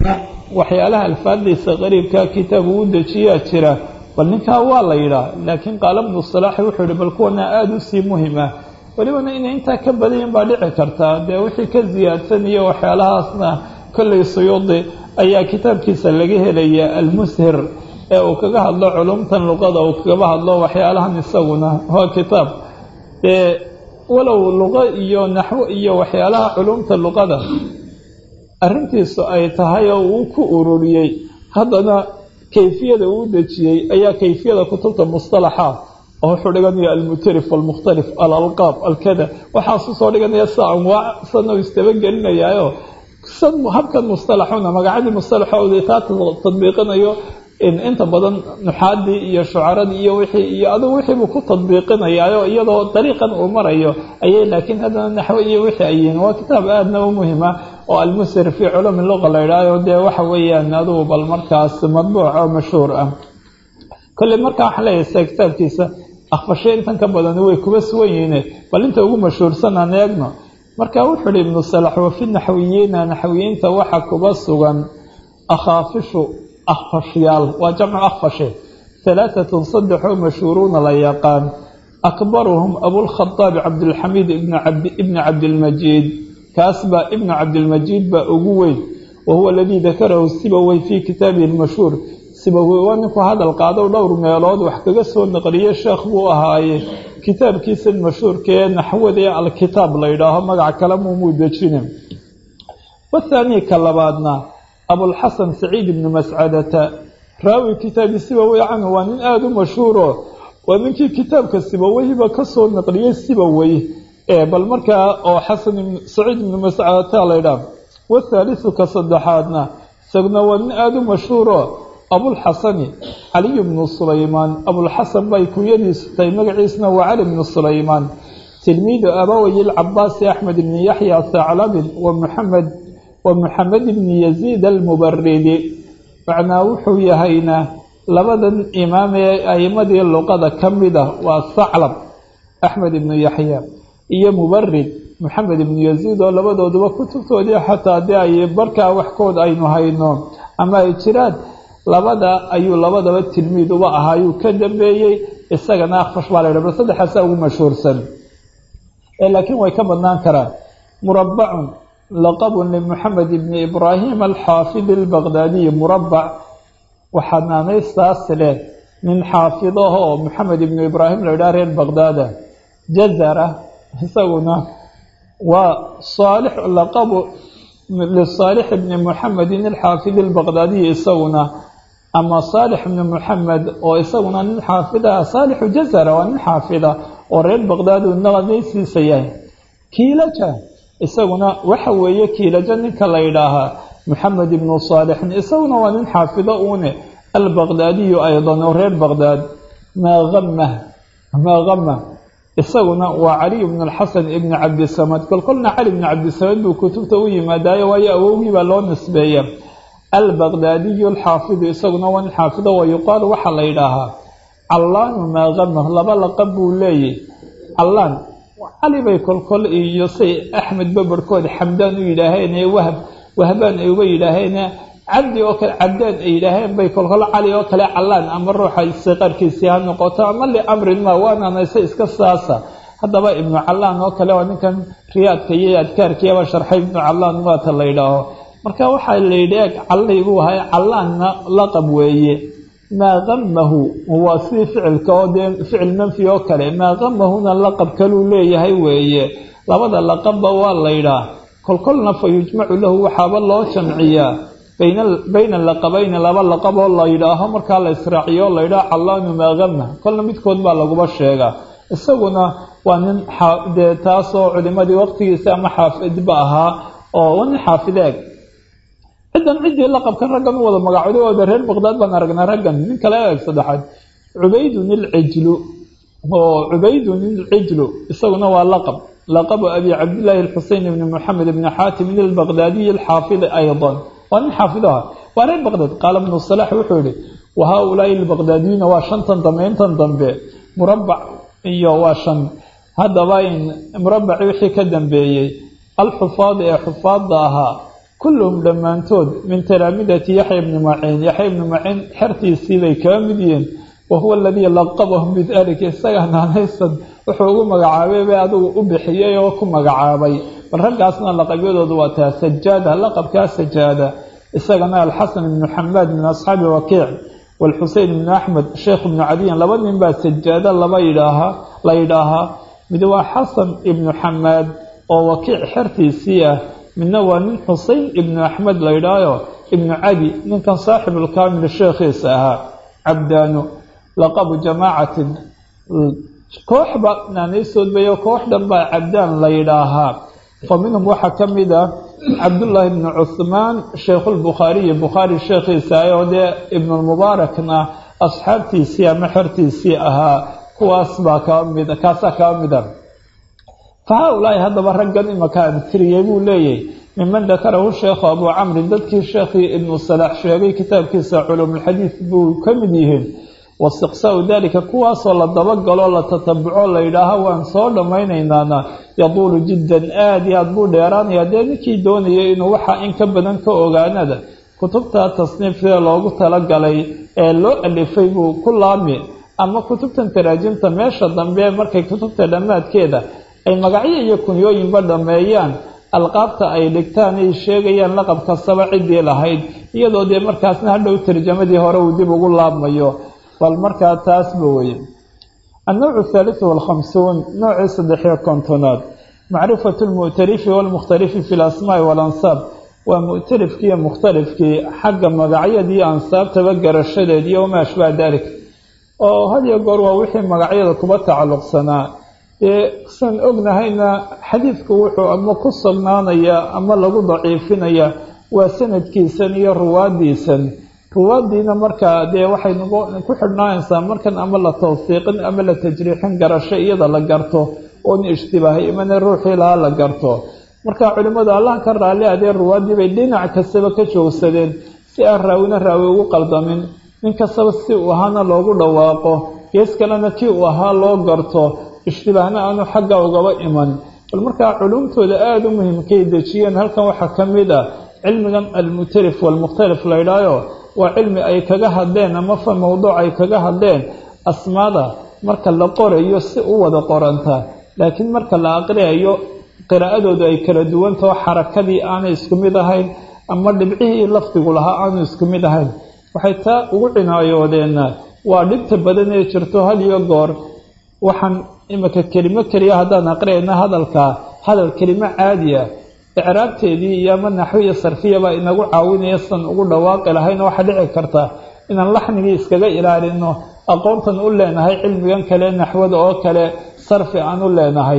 waxyaalaha alfaadiisa qariibka kitaab uu dejiyaa jira bal ninkaa waa la yidhaah laakiin qaala bnu salaaxi wuxuu yihi bal kuwana aada usii muhim ah welibana inay intaa ka badayin baa dhici kartaa dee wixii ka ziyaadsan iyo waxyaalahaasna kollay suyuudi ayaa kitaabkiisa laga helaya almushir ee uu kaga hadlo culumtan luqada uu kagaba hadlo waxyaalahan isaguna waa kitaab dee walow luqo iyo naxwo iyo waxyaalaha culumta luqada arrintiisu ay tahay oo uu ku ururiyey haddana kayfiyada uu dejiyey ayaa kayfiyada kutubta mustalaxa oo wuxuu dhiganaya almutarif almukhtalif alalqaab alkada waxaasuu soo dhiganaya sa anwaac sana istabagelinayaayo san habkan mustalaxuna magacadii mustalaxooda taa tadbiiqinayo inta badan nuxaadii iyo shucaradii iyo wixii iyo adugu wixiibuu ku tadbiiqinayaayo iyadoo dariiqan uu marayo ayay laakiin haddana naxwo iyo wixii ayihiin waa kitaab aadna u muhima oo almusir fii culumi luqa la yidhaaho dee waxa weeyaan adugu bal markaas madbuuc oo mashhuur ah kolley markaa waxaan leeyahay sida kitaabkiisa akfashe intan ka badani way kuba sugan yihiine bal inta ugu mashhuursan aan eegno marka wuxuu ihi ibnu salax wafi naxwiyiina naxwiyiinta waxa kuba sugan akhaafishu akfashyaal waa jamcu akfashe halaatatun saddexoo mashhuuruuna la yaqaan akbaruhum abulkhadaabi cabdilxamiid ibni cabdilmajiid kaas baa ibnu cabdilmajiid baa ugu weyn wa huwa aladii dakarahu sibawey fii kitaabihi lmashhuur sibawey waa ninku hadal qaado dhowr meelood wax kaga soo naqliye sheekh buu ahaaye kitaabkiisan mashhuurkaee naxwada ee alkitaab la yidhaaho magac kale muumuu dejine wathaanii ka labaadna abulxasan saciid ibnu mascadata raawi kitaabi sibawey canhu waa nin aada u mashhuuro waa ninkii kitaabka sibaweyba kasoo naqliyey sibawey ee bal markaa oo xasan saciid ibnu mascadata la ydhaah wathaalisu ka saddexaadna isaguna waa nin aada u mashhuuro abulxasani caliy bnu sulaymaan abulxasan bay kunyadiisu tahay magaciisna waa cali bnu sulaymaan tilmiidu abaway lcabaasi axmed ibni yaxya thaclabin wa muxamed wa muxamed ibni yaziid almubaridi macnaa wuxuu yahayna labadan imaam ee a'imadii luqada ka mid ah waa thaclab axmed ibnu yaxya iyo mubarid moxamed ibnu yaziid oo labadooduba kutubtoodii xataa dee ay barkaa waxkood aynu hayno ama ay jiraan labada ayuu labadaba tilmiid uba ahaa ayuu ka dambeeyey isagana akfash baa la ydha bal saddexaasaa ugu mashhuursan laakiin way ka badnaan karaan murabacun laqabun limuxamed ibni ibraahim alxaafid albaqdaadiyi murabac waxaa naanaystaas leh nin xaafidaho oo moxamed ibnu ibraahim la ydhaha reer baqdaada jazara isaguna waa saalix laqabu lisaalix ibni muxamedin alxaafid albaqdaadiyi isaguna ama saalix ibni muxamed oo isaguna nin xaafida saalixu jazara waa nin xaafida oo reer baqdaad uu naqadaysiisa yahay kiilaja isaguna waxa weeye kiilaja ninka la yidhaahaa moxamed ibnu saalixin isaguna waa nin xaafido uune albaqdaadiyu aydan oo reer baqdaad maa ama maa ama isaguna waa caliy bnu alxasan ibni cabdisamad kolkolna cali bni cabdisamad buu kutubta u yimaadaayo waayo awowgii baa loo nisbeeya albaqdaadiyu alxaafidu isaguna waa nin xaafido wa yuqaalu waxaa la yidhaahaa callaanu maa ama laba laqab buu leeyay callaan cali bay kolkol iyo say axmed babarhkood xamdaan u yidhaaheen ee wahab wahbaan ay uga yidhaaheen cabdi oo kale cabdaan ay yidhaaheen bay kolkol cali oo kale callaan ama ruuxa siqarkiisii ha noqoto ama liamrin ma waananayse iska saasa haddaba ibnu callaan oo kale waa ninkan riyaadka iyo adkaarkiiaba sharxay ibnu callaan waata la yidhaaho marka waxaa la yidhi eeg callay buu ahay callaanna laqab weeye maa qamahu waa sidii ficilka oo dee ficil manfi oo kale maa qamahuna laqab kaluu leeyahay weeye labada laqabba waa la yidhaah kolkolna fa yujmacu lahu waxaaba loo jamciyaa bayna laqabayni laba laqab oo la yidhaaho markaa la israaciyo la yidhaaho callaanu maa qama kolna midkood baa laguba sheegaa isaguna waa nin dee taasoo culimadii waqtigiisa ama xaafidba ahaa oo nin xaafideeg ciddan ciddii laqabkan raggan u wada magacooday wada reer baqdaad baan aragnaa raggan nin kale eeg saddexaad cubaydun ilcijlu oo cubaydun ilcijlu isaguna waa laqab laqabu abi cabdillaahi alxuseyn ibni moxamed ibni xaatimin albaqdaadiyi alxaafidi aydan waa nin xaafidaha waa reer baqdaad qaala ibnu salax wuxuu yihi wa haa-ulaai albaqdaadiyuuna waa shantan dambe intan dambe murabac iyo waa shan haddaba in murabaci wixii ka dambeeyey alxufaad ee xufaadda ahaa kulluhum dhammaantood min talaamidati yaxya ibni maciin yaxya ibni maciin xertiisii bay kaga mid yihiin wa huwa aladii laqabahum bidalika isagaa naanaysan wuxuu ugu magacaabay bay adigu u bixiyey oo ku magacaabay bal raggaasna laqabyadoodu waa taa sajaada laqabkaa sajaada isagana alxasan ibnu xamaad min asxaabi wakiic waalxusein ibnu axmed sheekh ibnu cadiyan laba nin baa sajaada laba yidhaahaa la yidhaahaa mid waa xasan ibnu xamaad oo wakiic xertiisii ah midna waa nin xusein ibnu axmed la yidhaahayo ibnu cadi ninkan saaxibulkaamil sheekhiisa ahaa cabdaanu laqabu jamaacatin kooxba naanaysoodbayo koox dhan baa cabdaan la yidhaahaa fa minhum waxaa ka mid ah cabdullaahi ibnu cuhmaan sheikhulbukhaariyi bukhaari sheekhiisa oo dee ibnulmubaarakna asxaabtiisii ama xertiisii ahaa kuwaas baa kaa mid kaasaa kaa mid a fa haa-ulaahi haddaba raggan imaka amtiriyey buu leeyahy miman dakarahu sheekhu abuu camrin dadkii sheekhii ibnu salaax sheegay kitaabkiisa culuumulxadiid buu ka mid yihiin waistiqsaau dalika kuwaasoo la dabagalo la tatabuco la yidhaaha waan soo dhammaynaynaana yaduulu jiddan aada iyo aad buu dheeraanaya dee ninkii doonayay inuu waxa in ka badan ka ogaanada kutubta tasniifkee loogu talagalay ee loo alifay buu ku laami ama kutubtan taraajimta meesha dambe markay kutubta dhammaadkeeda ay magacyo iyo kunyooyinba dhammeeyaan alqaabta ay dhigtaan ay sheegayaan laqab kastaba ciddii lahayd iyadoo dee markaasna hadhow tarjamadii hore uu dib ugu laabmayo bal markaa taasba weye annowcu athaalithu walkhamsuun noocii saddexiyo kontonaad macrifatu lmu'tarifi waalmukhtalifi fi lasmaa'i waalansaab waa mu'tarifkii iyo mukhtalifkii xagga magacyadii ansaabtaba garashadeed iyo wamaa ashbaha dalik oo had iyo goor waa wixii magacyada kuba tacalluqsanaa dee san ognahayna xadiidku wuxuu ama ku sugnaanayaa ama lagu daciifinaya waa sanadkiisan iyo ruwaadiisan ruwaadiina markaa dee waxay ku xidhnaanaysaa markan ama la tawfiiqin ama la tajriixin garasho iyada la garto oon ishtibaahay imana ruuxii lahaa la garto marka culimmadu allah ka raalli adee ruwaadii bay dhinac kastaba ka joogsadeen si aan raawina raawi ugu qaldamin nin kastaba si uu ahaana loogu dhawaaqo gees kalena kii uu ahaa loo garto ishtibaahna aanu xagga ugaba iman bal markaa culumtooda aada u muhiimkay dejiyeen halkan waxaa ka mid ah cilmigan almutarif waalmukhtalif la ydhaayo waa cilmi ay kaga hadleen ama fa mowduuc ay kaga hadleen asmaada marka la qorayo si u wada qoranta laakiin marka la aqriyayo qiraa'adoodu ay kala duwantaho xarakadii aanay isku mid ahayn ama dhibcihii lafdigu lahaa aanu isku mid ahayn waxay taa ugu cinaayoodeenna waa dhibta badan ee jirto had iyo goor waxaan imika kelimo keliya haddaan aqriyayna hadalka hadal kelimo caadiya icraabteedii iyo ama naxwiya sarfiyabaa inagu caawinaya san ugu dhawaaqi lahayna waxaa dhici karta inaan laxnigii iskaga ilaalino aqoontan u leenahay cilmigan kale naxwada oo kale sarfi aan u leenahay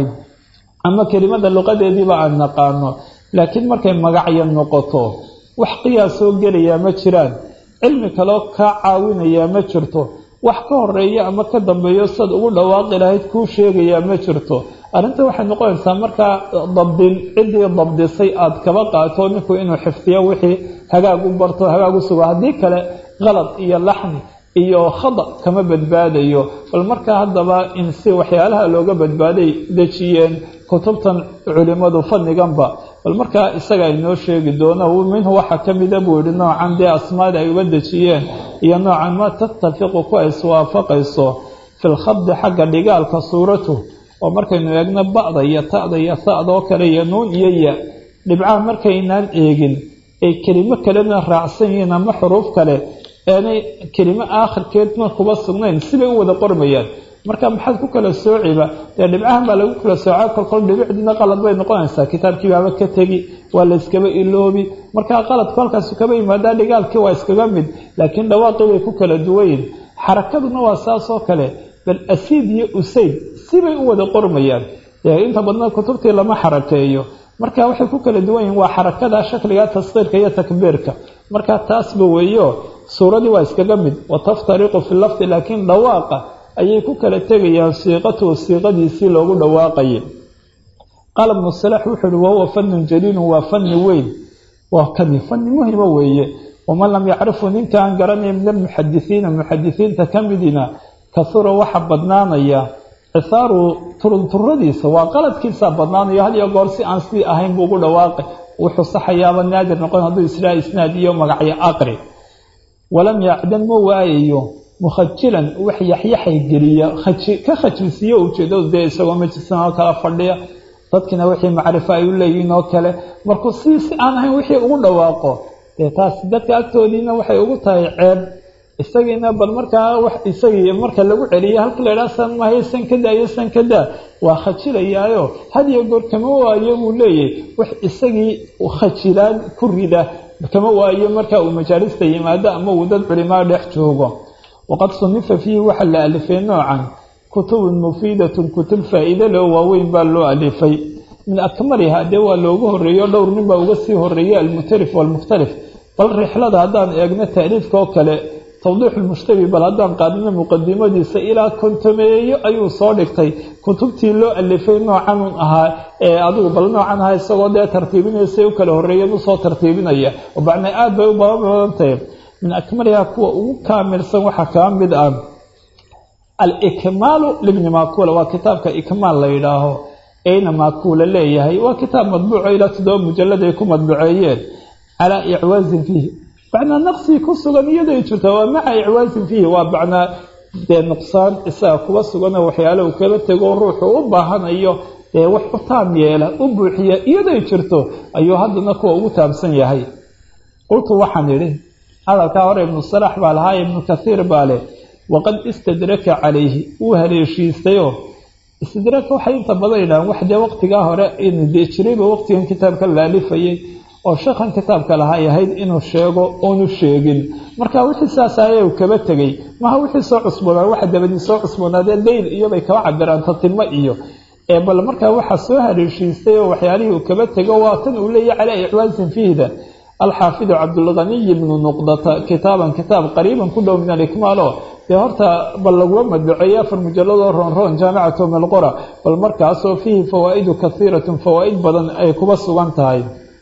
ama kelimada luqadeediiba aan naqaano laakiin markay magacya noqoto wax qiyaas soo gelayaa ma jiraan cilmi kaleo kaa caawinayaa ma jirto wax ka horeeya ama ka dambeeyo sad ugu dhawaaqi lahayd kuu sheegayaa ma jirto arrinta waxay noqonaysaa markaa dabdin ciddii dabdisay aada kaba qaato ninku inuu xifdiyo wixii hagaag u barto hagaag u sugo haddii kale qalad iyo laxni iyo khada kama badbaadayo bal markaa haddaba in si waxyaalaha looga badbaaday dejiyeen kutubtan culimadu fadniganba bal markaa isaga inoo sheegi doono minhu waxaa ka mida buu yihi noocan dee asmaada ay uga dejiyeen iyo noocan ma tattafiqu ku ay iswaafaqayso fi lkhabdi xagga dhigaalka suuratu oo markaynu eegno ba'da iyo ta'da iyo sa'da oo kale iyo nuun iyo ya dhibcaha markaynaan eegin ay kelimo kalena raacsan yihiin ama xuruuf kale aanay kelimo aakhirkeedna kuba sugnayn sibay u wada qormayaan marka maxaad ku kala soociba dee dhibcahan baa lagu kala soocaa kolkol dhibicdiina qalad bay noqonaysaa kitaabkii baaba ka tegi waa la yskaba iloobi markaa qaladku halkaasu kaba yimaadaa dhigaalkii waa iskaga mid laakiin dhawaaqii way ku kala duwayin xarakaduna waa saas oo kale bal asiid iyo usayd sibay u wada qormayaan dee inta badna kutubtii lama xarakeeyo marka waxay ku kala duwan yihin waa xarakada shakliga taskiirka iyo takbiirka marka taasba weeyo suuradii waa iskaga mid wataftariqu fi lafdi laakiin dhawaaqa ayay ku kala tegayaan siiqatuhu siiqadiisii loogu dhawaaqayay qaala ibnu salax wuxuu uhi wahuwa fanun jaliilun waa fani weyn waa kani fani muhima weeye waman lam yacrifu ninka aan garanaya min almuxadisiina muxadisiinta ka midina kasura waxa badnaanaya cisaaru turunturadiisa waa qaladkiisaa badnaanayo had iyo goor si aan sidii ahayn buu ugu dhawaaqay wuxuu saxayaaba naadir noqon hadduu israa isnaad iyo magacyo aqri walam yacdan ma waayayo mukhajilan wax yaxyaxay geliya ka khajilsiiyo ujeedadu dee isagoo majlisan oo kala fadhiya dadkina wixii macrifo ay u leeyihiin oo kale markuu si si aan ahayn wixii ugu dhawaaqo dee taas dadka agtoodiina waxay ugu tahay ceeb isagiina bal markaa wax isagii marka lagu celiya halka la idhaha san mahayo san kada iyo san kada waa khajilayaayo had iyo goor kama waayo buu leeyahy wax isagii khajilaan ku rida kama waayo marka uu majaalista yimaado ama uu dad culimaa dhex joogo waqad sunifa fiihi waxaa la alifay noocan kutubun mufiidatun kutub faa-iide leo waaweyn baa loo alifay min akmaliha dee waa loogu horeeyo dhowr nin baa uga sii horeeyay almukhtalif waalmukhtalif bal rixlada haddaan eegno taaliifka oo kale tawdiix lmushtabi bal haddaan qaadino muqadimadiisa ilaa kontomeeyo ayuu soo dhigtay kutubtii loo alifay noocanun ahaa ee adigu bal noocan ahaa isagoo dee tartiibinaysa u kala horeeyan usoo tartiibinaya oo bacnaa aada bay u badantahay min akmaliha kuwa ugu kaamilsan waxaa kaa mid ah alikmaalu libni makuula waa kitaabka ikmaal la yidhaaho eyna makuula leeyahay waa kitaab madbuuco ilaa toddoba mujalad ay ku madbuceeyeen calaa icwaazin fiihi macnaa naqsii ku sugan iyaday jirta waa maca icwaazin fiihi waa macnaa dee nuqsaan isaga kuba suganoo waxyaale uu kala tego ruuxu u baahanayo dee wax u taam yeela u buuxiya iyaday jirto ayuu haddana kuwa ugu taabsan yahay qultu waxaan idhi hadalkaa hore ibnu salax baa lahaa ibnu kathiir baa leh waqad istadraka calayhi wuu haleeshiistayoo istidraka waxay inta badan yidhahaan wax dee waqtigaa hore dee jirayba waqtigan kitaabka laalifayay oo sheekhan kitaabka lahaa ay ahayd inuu sheego oonu sheegin marka wixii saas ayay kaba tegey maha wixii soo cusboonaa waxa dabadii soo cusboonaadee leyl iyobay kaba cabiraan tatimo iyo ee bal markaa waxaa soo haleeshiistay oo waxyaalihii uu kaba tego waa tan uu leeyahy calaa icwaasin fiihda alxaafidu cabdulganiy ibnu nuqdata kitaaban kitaab qariiban ku dhow min alikmaalo dee horta bal laguma madbaceeyey afar mujaladoo roonroon jaamicatu milqora bal markaasoo fiihi fawaa'idu kahiiratun fawaa'id badan ay kuba sugan tahay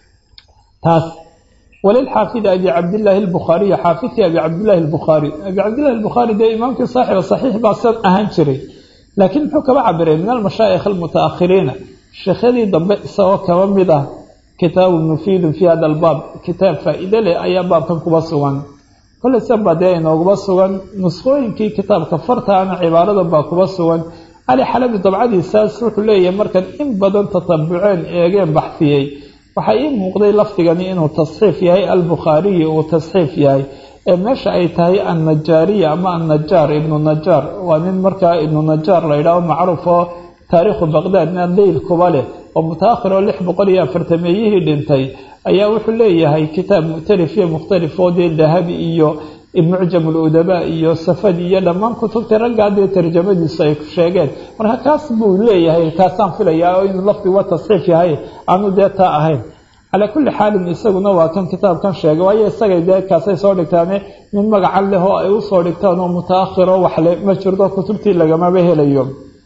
taas walilxaafidi abi cabdillaahi albukhaariy xaafidkii abi cabdillaahi albukhaari abi cabdillahi albukhaari dee imaamkii saaxiba saxiix baa san ahaan jiray laakiin muxuu kaba cabiray min almashaayikh almutaakhiriina sheekhyadii dambe isagoo kaba mid ah kitaabu mufiidun fii hada albaab kitaab faa-iide leh ayaa baabkan kuba sugan kolley sanbaa dee inooguba sugan nuskhooyinkii kitaabka fartaana cibaaradan baa kuba sugan cali xalabi dabcadiisaas wuxuu leeyahay markan in badan tatabuceen eegeen baxfiyey waxaa ii muuqday lafdigani inuu tasxiif yahay albukhaariyi uu tasxiif yahay ee meesha ay tahay annajaariya ama annajaar ibnu najaar waa nin markaa ibnu najaar la yidhaaho macruuf oo taariikhu baqdaadna leyl kuba leh oo mutaakhir oo lix boqol iyo afartameeyihii dhintay ayaa wuxuu leeyahay kitaab muctarif iyo mukhtalif oo dee dahabi iyo mucjam uludabaa iyo safadi iyo dhammaan kutubtii raggaa dee tarjamadiisu ay sheegeen marka kaas buu leeyahay kaasaan filayaa oo inuu lafdiga tasxiif yahay aanu dee taa ahayn calaa kulli xaalin isaguna waa kan kitaabkan sheegay waayo isagay dee kaasay soo dhigtaane nin magacan leh oo ay usoo dhigtaan oo mutaakhiro waxle ma jirto kutubtii lagamaba helayo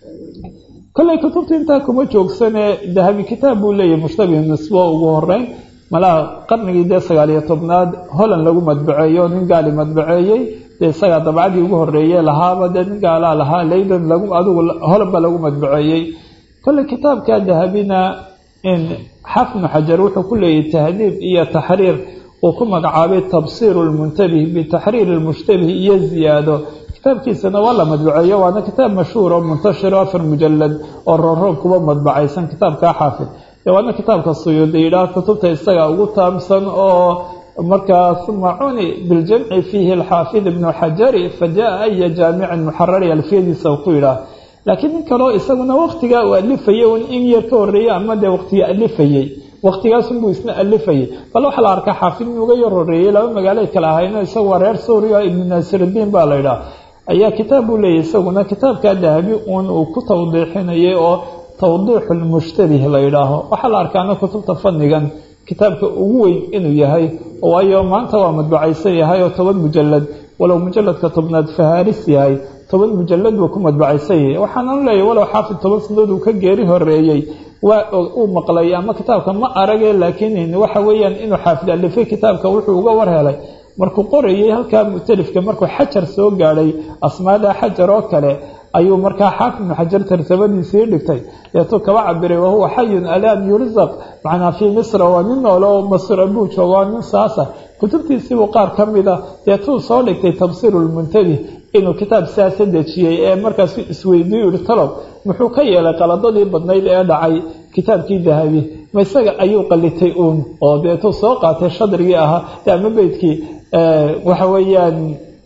kolley kutubta intaa kuma joogsanee dahabi kitaab buu leeyahay mushtabih nisbo ugu horeyn malaha qarnigii dee sagaaliyo tobnaad holland lagu madbaceeyo nin gaali madbaceeyey dee isagaa dabcadii ugu horeeye lahaaba dee nin gaalaa lahaa leydan lagu adigu holland ba lagu madbaceeyey kolley kitaabka dahabina in xafnu xajar wuxuu ku leeyahay tahdiib iyo taxriir uu ku magacaabay tabsiiru lmuntabih bitaxriiri lmushtabih iyo ziyaado kitaabkiisana waa la madbaceeyo waana kitaab mashhuur oo muntashiro afar mujalad oo roonroon kuba madbacaysan kitaabkaa xaafid waana kitaabka suyuudi yidhaah kutubta isaga ugu taamsan oo markaa uma cuni biljamci fiihi alxaafid ibnu xajari fajaa aya jaamicin muxarari alfiyadiisa ku yidhaah laakiin nin kaleo isaguna waktigaa uu alifayay un in yar ka horeeyey ama dee waqtiga alifayey waqtigaasunbuu isna alifayay bal waxaa la arkaa xaafid in uga yar horeeyey laba magaalay kale ahayno isagu waa reer suuriya ibnu naasiridiin baa la yidhaah ayaa kitaab buu leeyahy isaguna kitaabkaa dahabi uun uu ku tawdiixinayay oo tawdiixu lmushtabih la yidhaaho waxaa la arkaana kutubta fadnigan kitaabka ugu weyn inuu yahay waayo maanta waa madbacaysan yahay oo toban mujalad walow mujaladka tobnaad fahaaris yahay toban mujalad buu ku madbacaysan yahay waxaananu leeyahy walow xaafid toban sanadood uu ka geeri horeeyey waa uu maqlay ama kitaabka ma arage laakiin waxa weeyaan inuu xaafid alifay kitaabka wuxuu uga war helay markuu qorayay halkaa mu'talifka markuu xajar soo gaadhay asmaada xajar oo kale ayuu markaa xaafid ibnu xajar tarsamadiisii dhigtay deetuu kaba cabiray wahuwa xayun alaan yursaq macnaa fii misra waa nin noole oo masra buu jooga waa nin saasa kutubtiisiibuu qaar ka mida deetuu soo dhigtay tabsiiru lmuntabi inuu kitaab siyaasa dejiyey ee markaasu isweydiiyu yihi talow muxuu ka yeelay qaladadii badnayd ee dhacay kitaabkii dahabi ma isaga ayuu qalitay uun oo deetuu soo qaatay shadrigii ahaa ama beydkii waxa weeyaan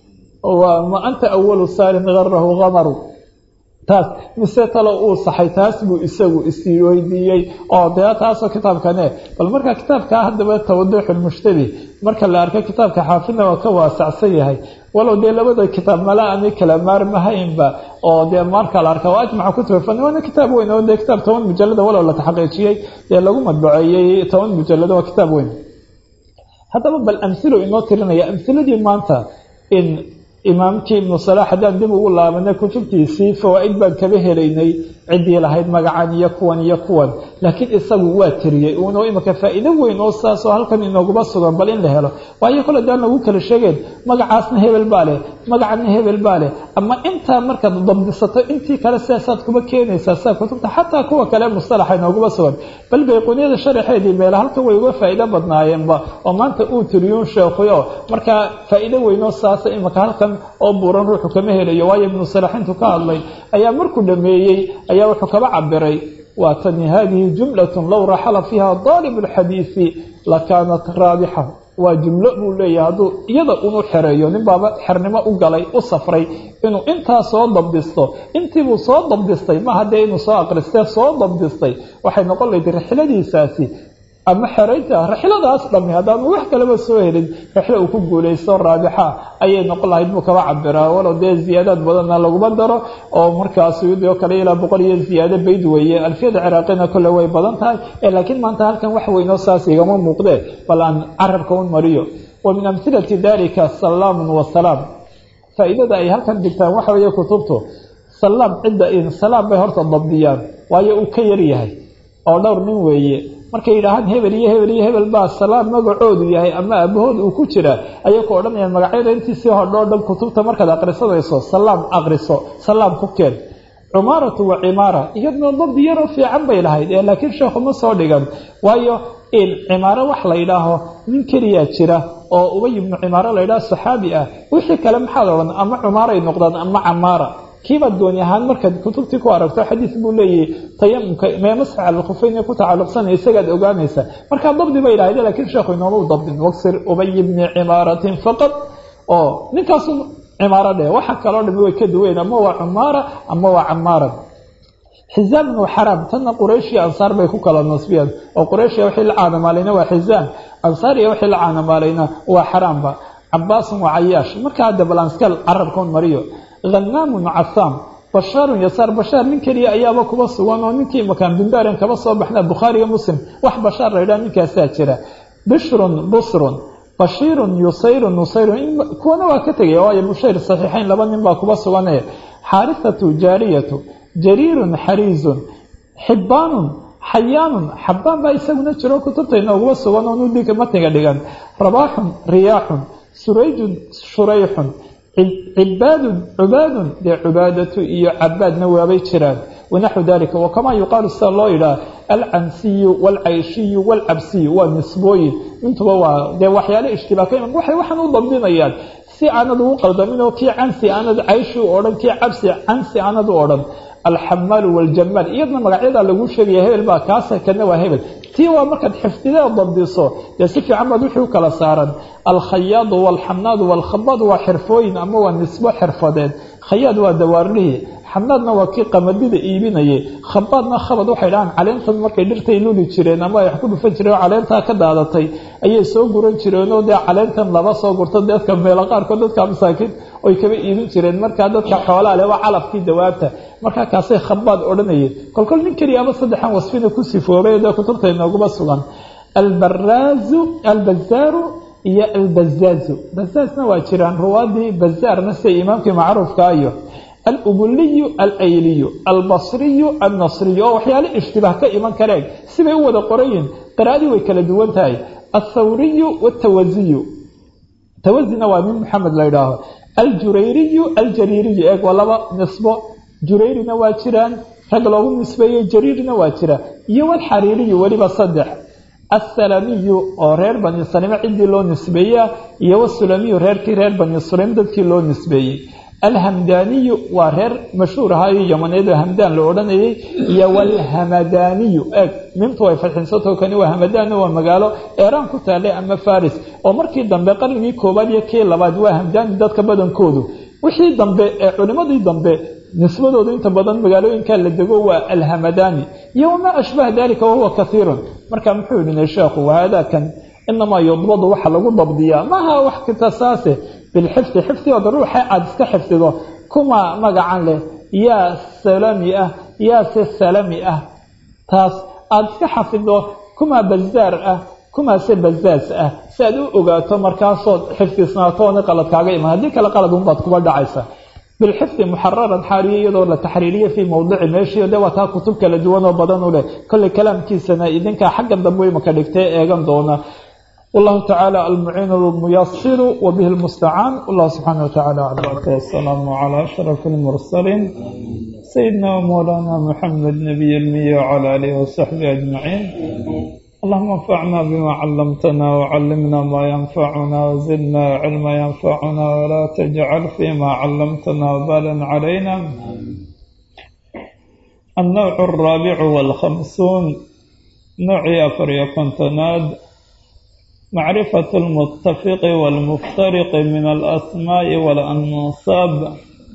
ma anta awalu saarin garahu gamaru taas mise talo uu saxay taas buu isagu isweydiiyey oo dee taasoo kitaabkane bal marka kitaabkaa haddaba tawaduxulmushtabi marka la arko kitaabka xaafidna waa ka waasacsan yahay walow dee labada kitaab mala ani kala maarmahaynba oo dee marka la arka waa ajmaca kutuba fani waana kitaab weyn oo dee kitaab toban mujalada walow la taxqiijiyey dee lagu madbaceeyey toban mujalado waa kitaab weyn haddaba bal amhilo inoo tirinaya amhiladii maanta in imaamkii ibnu salaax haddaan dib ugu laabanay kutubtiisii fawaa-id baan kaba helaynay ciddii lahayd magacan iyo kuwan iyo kuwan laakiin isagu waa tiriyey uuna imika faa-iido weyn oo saasoo halkan inooguba sugan bal in la helo waayo kole daan lagu kala sheegeen magacaasna hebel baa leh magacana hebel baa leh ama intaa markaad dabdisato intii kale sidaasaad kuba keenaysaa sida kutubta xataa kuwa kale mustalaxa inooguba sugan bal bayquuniyada sharaxeedii meela halkan way uga faa-iido badnaayeenba oo maanta uu tiriyuun sheekuyo markaa faa-iido weynoo saasa imika halkan oo buuran ruuxu kama helayo waayo ibnu salax intuu ka hadlay ayaa markuu dhameeyey ayaa wuxuu kaba cabiray waa tani hadihi jumlatun low raxala fiiha daalib lxadiisi lakaanat raabixa waa jumlo buu leeyahay hadduu iyada unu xereeyo nin baaba xernimo u galay u safray inuu intaa soo dabdisto intiibuu soo dabdistay maaha dee inuu soo aqristee soo dabdistay waxay noqon lahayd rixladiisaasi ama xeraynta rixladaas dhami haddaanu wax kaleba soo helin rixlo uu ku guulaysto raabixa ayay noqon lahayd buu kaba cabiraa walow dee ziyaadaad badanna laguma daro oo markaas iyadoo kale ilaa boqol iyo ziyaado bayd weeye alfiyada ciraaqina kole way badan tahay laakiin maanta halkan wax weynoo saas igama muuqdee bal aan carabka un mariyo wa min amhilati dalika salaamun wasalaam faa-iidada ay halkan digtaan waxa weeye kutubtu salaam cidda in salaam bay horta dabdiyaan waayo uu ka yar yahay oo dhowr nin weeye markay yidhaahaan hebel iyo hebel iyo hebel baa salaam magacoodu yahay ama aabahood uu ku jira ayay ku odhanayaan magacyada intiisii hodhoo dhan kutubta markaad aqrisanayso salaam aqriso salaam ku keen cumaaratu wa cimaara iyadna dabdi yaroo fiican bay lahayd ee laakiin sheekhu ma soo dhigan waayo in cimaaro wax la yidhaaho nin keliyaa jira oo ubay ibnu cimaaro la yidhaho saxaabi ah wixii kale maxaad odhan ama cumaaray noqdaan ama camaara kiibaad gooni ahaan markaad kutubtii ku aragto xadiis buu leeyahay tayamumka mee masxa alkhufeyn ku tacalluqsanaya isagaad ogaanaysa markaa dabdi bay idhahde lakiin sheekhu inooma u dabdin waksir ubay bni cimaaratin faqad oo ninkaasu cimaaro dheh waxa kaloo dhami way ka duweyn ama waa cumaara ama waa camaara xizaam bnu xaraam tanna qurayshiya ansaar bay ku kala nasbiyaan oo qurayshiya wixii la caanamaalayna waa xizaam ansaariya wixii la caanamaalayna waa xaraamba cabaasun waa cayaash markaa hadda balanskal carabka un mariyo hanaamun casaam bashaarun yasaar bashaar nin keliya ayaaba kuba sugan oo ninkii makaan bindaarin kaba soo baxna bukhaariyo muslim wax bashaar la yidhaha ninkaasaa jira bishrun busrun bashiirun yusayrun nusayrun kuwana waa ka tegaya waayo bushayr saxiixayn laba nin baa kuba sugane xaarisatu jaariyatu jariirun xariizun xibbaanun xayaanun xabbaan baa isaguna jiro kutubta inooguma sugan oo nudika matiga dhigan rabaaxun riyaaxun surayjun shurayxun cibaadun cubaadun dee cubaadatu iyo cabaadna waabay jiraan wanaxwu dalika wakamaa yuqaalu sida loo yidhaha alcansiyu waalcayshiyu waalcabsiyu waa nisbooyin intuba waa dee waxyaale ishtibaaka iman waxay waxaan u dabdinayaan si aanad ugu qaldamin oo kii cansi aanad cayshi u odhan kii cabsi cansi aanad u odhan alxamaalu waljamaal iyadna magacyadaa lagu sheegaya hebel baa kaasa kana waa hebel tii waa markaad xifdidee dabdiso dee si fiican baad wixii u kala saaran alkhayaadu waalxamnaadu waalkhabaad waa xirfooyin ama waa nisbo xirfadeed khayaad waa dawaarlihii xamnaadna waa kii qamadida iibinayay khabaadna khabad waxay dhahaan caleentan markay dhirtay luli jireen ama ay wax ku dhufan jireen oo caleentaa ka daadatay ayay soo guran jireenoo dee caleentan laba soo gurto dadka meelo qaarkood dadka masaakiin oy kaba iibin jireen markaa dadka xoolaa leh waa calafkii dawaabta markaa kaasay khabaad odhanayeen kolkol nin keliya ama saddexan wasfina ku sifoobay dee kutubta inooguma sugan albaraazu albazaaru iyo albazaazu bazaazna waa jiraan ruwaadii bazaarna sida imaamkii macruufka iyo alubuliyu alayliyu albasriyu annasriyu oo waxyaale ishtibaah ka iman kareen sibay u wada qorayiin qiraa'adii way kala duwan tahay althawriyu watawaziyu tawazina waa nin maxamed la ydhaaho aljurayriyu aljariiriyu eeg waa laba nisbo jurayrina waa jiraan rag loogu nisbeeyey jariirna waa jira iyo walxariiriyu weliba saddex assalamiyu oo reer bani salime ciddii loo nisbeeya iyo wasulamiyu reerkii reer bani sulaym dadkii loo nisbeeyey alhamdaaniyu waa reer mashhuur ahaayo yamaneed oo hamdaan la odhanayay iyo walhamadaaniyu eeg mimtu way fadxinsatao kani waa hamadaan waa magaalo eeraan ku taalay ama faris oo markii dambe qarnigii koowaad iyo kii labaad waa hamdaani dadka badankoodu wixii dambe ee culimmadii dambe nisbadooda inta badan magaalooyinkaa la dego waa alhamadani iyo wamaa ashbaha dalika wahuwa kaiirun marka muxuu yihi sheekhu wahaadakan inamaa yudbadu waxa lagu dabdiyaa maaha wax kitasaase bilxifdi xifdigooda ruuxa aada iska xifdido kuma magacan leh yaa salami ah yaa se salami ah taas aada iska xafido kuma bazaar ah kumaa se bazaas ah si aad u ogaato markaasood xifdisnaatoona qalad kaaga iman haddii kale qalad unbaad kuba dhacaysa bilxifdi muxararan xaaliya iyadoo la taxriiriya fii mowdici meeshii de waa taa kutub kala duwan oo badan u leh kolley kalaamkiisana idinkaa xaggan dambe imaka dhigtay eegan doona wallahu tacaala almuciin lmuyasiru wabihi lmustacaan wallahu subxaana watacaala aclam wasalaamu calaa ashraf lmursaliin sayidina wamawlaana muxamed nabiy lmiya wcala alihi wasaxbihi ajmaciin اللهم انفعنا بما علمتنا وعلمنا ما ينفعنا وزدنا علما ينفعنا ولا تجعل فيما علمتنا وبالا علينا النوع الرابع والخمسون نوع أفر كنتناد معرفة المتفق والمفترق من الأسماء والأنصاب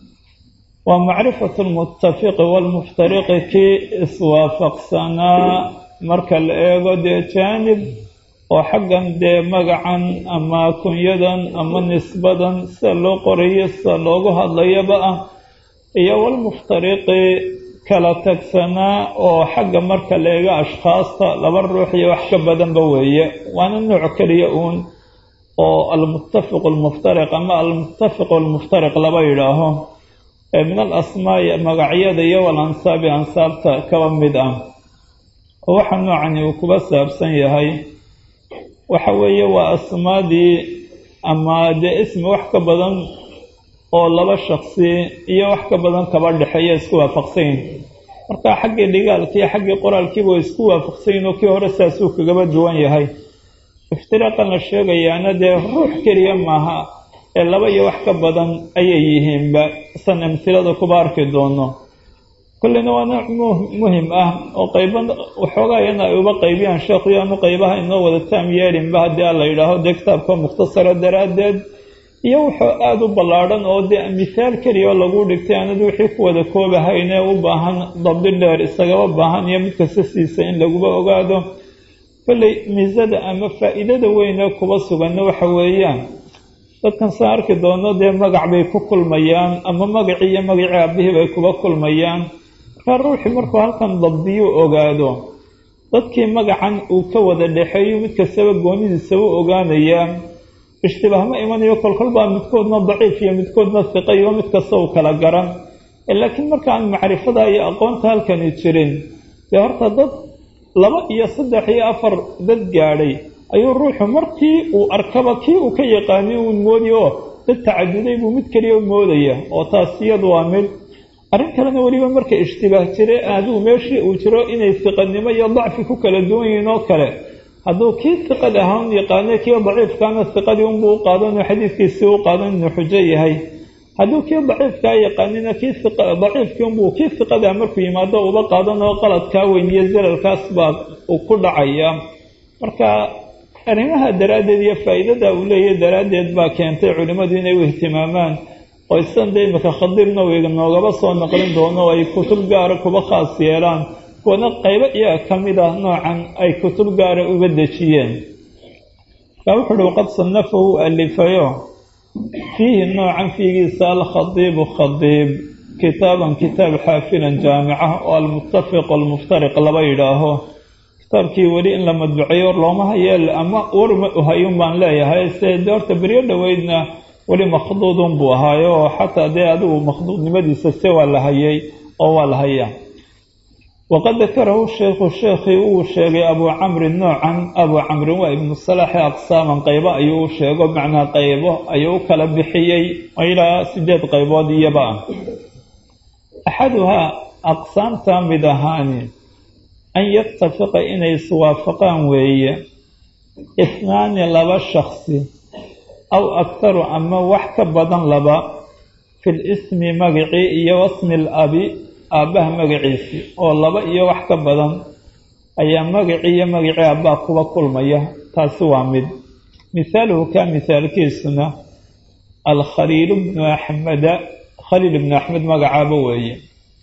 ومعرفة المتفق والمفترق كي اسوافق سنة marka la eego dee jaanib oo xaggan dee magacan ama kunyadan ama nisbadan sida loo qorayo sida loogu hadlayaba ah iyo walmuftariqi kala tagsanaa oo xagga marka la eego ashkhaasta laba ruux iyo wax ka badanba weeye waana nooc keliya uun oo almuttafiqu almuftariq ama almuttafiqu almuftariq laba yidhaaho min al asmaa'i magacyada iyo walansaabi ansaabta kaba mid ah oo waxa noocani uu kuba saabsan yahay waxa weeye waa asmaadii ama dee ismi wax ka badan oo laba shaksi iyo wax ka badan kaba dhexeeya isku waafaqsanyin marka xaggii dhigaalkiiyo xaggii qoraalkiiba way isku waafaqsanyin oo kii hore saasuu kagaba duwan yahay iftiraaqan la sheegayaana dee ruux keliya maaha ee laba iyo wax ka badan ayay yihiinba san amhilada kuba arki doono kullina waa nooc muhim ah oo qayba waxoogaa iyana ay uba qaybiyaan sheekhu yaanu qaybaha inoo wada taam yeelinba haddii a la yidhaaho dee kitaabka mukhtasara daraaddeed iyo wuxuu aada u ballaadhan oo dee mithaal keliya oo lagu dhigtay aanad wixii ku wada koobahaynee u baahan dabdi dheer isagaba baahan iyo mid kasta siisa in laguba ogaado kolley miisada ama faa'iidada weyne kuba suganna waxa weeyaan dadkan saan arki doono dee magac bay ku kulmayaan ama magacii iyo magacii aabihii bay kuba kulmayaan markaa ruuxii markuu halkan dabdiyuu ogaado dadkii magacan uu ka wada dhexeeyo mid kastaba goonidiisa u ogaanayaa ishtibaah ma imanayo kolkol baa midkoodna daciif iyo midkoodna hiqa iyo mid kasta uu kala garan laakiin markaan macrifada iyo aqoonta halkani jirin dee horta dad laba iyo saddex iyo afar dad gaadhay ayuu ruuxu markii uu arkaba kii uu ka yaqaaniy uun moodiy oo dad tacaduday buu mid keliya moodaya oo taas iyadu waa mid arrin kalena weliba marka ishtibaah jire adigu meeshii uu jiro inay siqanimo iyo dacfi ku kala duwan yihiin oo kale hadduu kii siqad ahaan yaqaana kii daciifkaana siqadii unbuu u qaadan oo xadiidkiisii u qaadan inuu xujo yahay hadduu kii daciifkaa yaqaanina kii daciifkii unbuu kii siqadaa markuu yimaado uba qaadan oo qaladkaa weyn iyo zalalkaas baa uu ku dhacaya marka arrimaha daraaddeed iyo faa'iidada uu leeyahy daraaddeed baa keentay culimmadu inay u ihtimaamaan oo isan de imika khadiir nawiga noogaba soo naqlin doono oo ay kutub gaara kuba khaas yeelaan kuwana qaybo iyaga ka mid ah noocan ay kutub gaara uga dejiyeen kaa wuxu uhi waqad sanafahu alifayo fiihi noocan fiigiisa alkhadiibu khadiib kitaaban kitaab xaafilan jaamica oo almuttafiq almuftariq laba yidhaaho kitaabkii weli in la madbuceeyo looma hayeel ama warma uhayun baan leeyahay se de horta beryo dhoweydna weli makhduudun buu ahaayo oo xataa dee adigu makhduudnimadiisa se waa la hayay oo waa la hayaa waqad dakarahu sheikhu sheekhii uu sheegay abuu camrin noocan abuu camrin waa ibnu salaaxi aqsaaman qaybo ayuu u sheego macnaa qaybo ayuu u kala bixiyey ilaa sideed qaybood iyaba ah axaduhaa aqsaamta mid ahaani an yatafiqa inay iswaafaqaan weeye ihnaani laba shaksi aw aktaru ama wax ka badan laba fi lismi magacii iyo wasmi alabi aabbaha magaciisii oo laba iyo wax ka badan ayaa magacii iyo magacii aabbaa kuba kulmaya taasi waa mid mihaaluhu kaa mihaalkiisuna alkhaliilu bnu axmeda khaliil ibnu axmed magacaaba weeye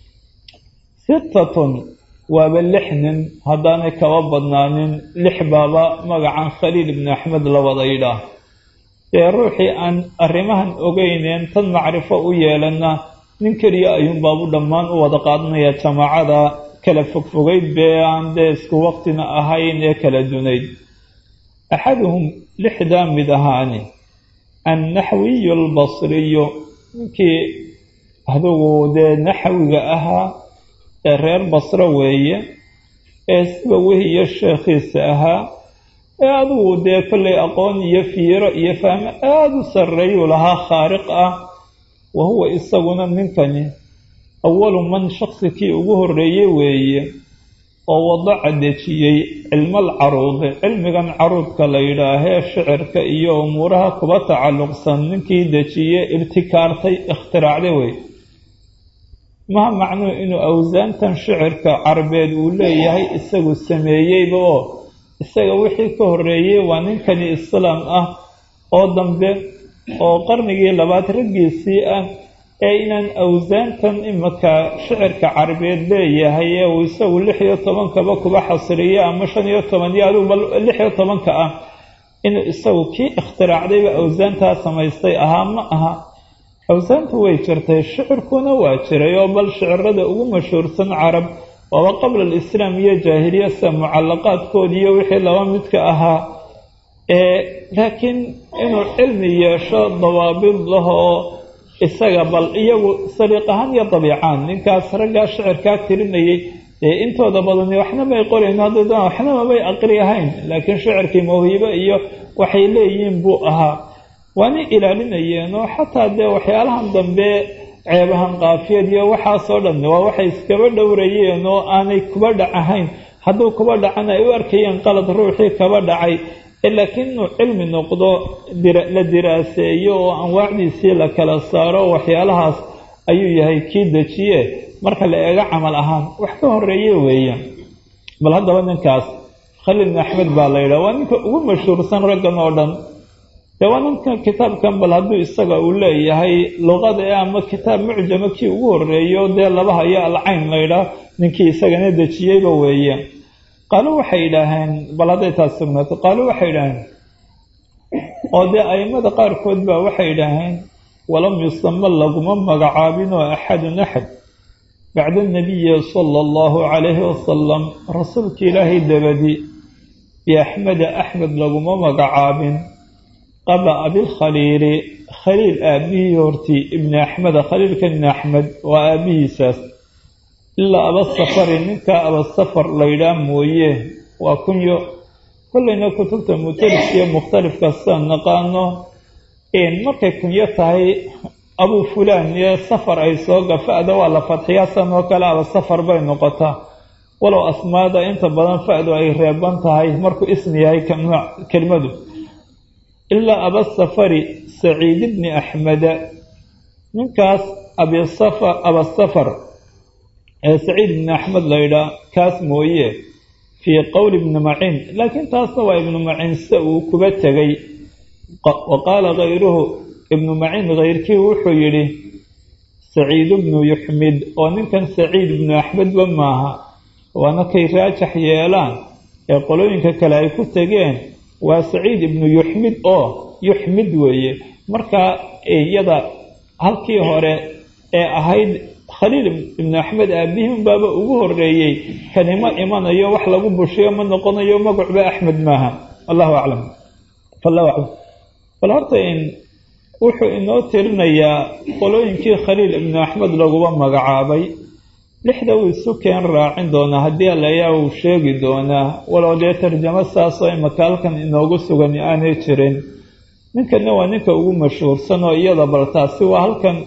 sittatun waaba lix nin haddaanay kaba badnaanin lix baaba magacan khaliil ibnu axmed la wada yidhaah dee ruuxii aan arrimahan ogeyneen tan macrifo u yeelana nin keliya ayuunbaabu dhammaan u wada qaadanaya jamaacada kala fogfogayd bee aan dee isku waqtina ahayn ee kala dunayd axaduhum lixdaa mid ahaani annaxwiyu albasriyu ninkii adugu dee naxwiga ahaa ee reer basro weeye ee siba wehiyo sheekhiisa ahaa ee adigu dee kollay aqoon iyo fiiro iyo fahmo aada u sarreeyuu lahaa khaariq ah wa huwa isaguna ninkani awalu man shaksi kii ugu horreeyey weeye oo wadaca dejiyey cilmal caruudi cilmigan caruudka la yidhaahee shicirka iyo umuuraha kuba tacalluqsan ninkii dejiye ibtikaartay ikhtiraacday wey maha macnuu inuu awsaantan shicirka carbeed uu leeyahay isagu sameeyeyba oo isaga wixii ka horreeyey waa ninkani islaam ah oo dambe oo qarnigii labaad raggiisii ah ee inaan awsaantan imika shicirka carabeed leeyahay ee uu isagu lix iyo tobankaba kuba xasriyo ama shan iyo toban iyo adugu bal lix iyo tobanka ah inuu isagu kii ikhtiraacdayba awsaantaa samaystay ahaa ma aha awsaantu way jirtay shicirkuna waa jiray oo bal shicirada ugu mashhuursan carab waaba qabla alislaam iyo jaahiliya sida mucallaqaadkoodi iyo wixii laba midka ahaa laakiin inuu cilmi yeesho dawaabid lahoo isaga bal iyagu saliiq ahaan iyo dabiicaan ninkaas raggaa shicirkaa tirinayay dee intooda badani waxna may qorayn haddana waxna mamay aqri ahayn laakiin shicirkii mawhibo iyo waxay leeyihiin buu ahaa waana ilaalinayeen oo xataa dee waxyaalahan dambe ceebahan qaafiyad iyo waxaasoo dhan waa waxay iskaba dhowrayeen oo aanay kuba dhac ahayn hadduu kuba dhacana ay u arkayeen qalad ruuxii kaba dhacay laakiin inuu cilmi noqdo la diraaseeyo oo anwaacdiisii la kala saaro waxyaalahaas ayuu yahay kii dejiye marka la eego camal ahaan wax ka horeeye weeye bal haddaba ninkaas khaliil bin axmed baa la yidhaha waa ninka ugu mashhuursan raggan oo dhan dee waa ninka kitaabkan bal hadduu isaga uu leeyahay luqada ee ama kitaab mucjama kii ugu horeeyo dee laba hayo alcayn la ydhaah ninkii isagana dejiyeyba weeye qaaluu waxay yidhaaheen bal hadday taas sugnaato qaaluu waxay yidhaaheen oo dee a'immada qaarkood baa waxay yidhaaheen walam yusama laguma magacaabinoo axadun axad bacda anabiyi sala allahu calayhi wasalam rasuulka ilaahay dabadi biaxmeda axmed laguma magacaabin qabla abilkhaliili khaliil aabihii hortii ibni axmeda khaliilka ibni axmed waa aabihiisaas ilaa abasafari ninkaa abasafar laydhaa mooye waa kunyo kollayna kutubta mutaliskiyo mukhtalifka sidaan naqaano markay kunyo tahay abuu fulaan iyo safar ay soo gafa'da waa la fadxiyaa san oo kale abasafar bay noqotaa walow asmaada inta badan fa'du ay reeban tahay markuu ismi yahay kelmadu ilaa abasafari saciid ibni axmeda ninkaas abasafar ee saciid ibni axmed laydhaa kaas mooye fii qowli ibni maciin laakiin taasna waa ibnu maciin sida uu kuba tegay wa qaala kayruhu ibnu maciin kayrkii wuxuu yidhi saciid ibnu yuxmid oo ninkan saciid ibnu axmedba maaha waana kay raajax yeelaan ee qolooyinka kale ay ku tegeen waa saciid ibnu yuxmid oo yuxmid weeye markaa iyada halkii hore ee ahayd khaliil ibnu axmed aabihin baaba ugu horeeyey kanima imanayo wax lagu bushiyo ma noqonayo magacba axmed maaha allahu aclam allahu aclam bal horta in wuxuu inoo tirinayaa qolooyinkii khaliil ibnu axmed laguba magacaabay lixda uu isu keen raacin doonaa haddii alayaa uu sheegi doonaa walow dee tarjamo saasoo imaka halkan inoogu sugan aanay jirin ninkanna waa ninka ugu mashhuursan oo iyada bal taasi waa halkan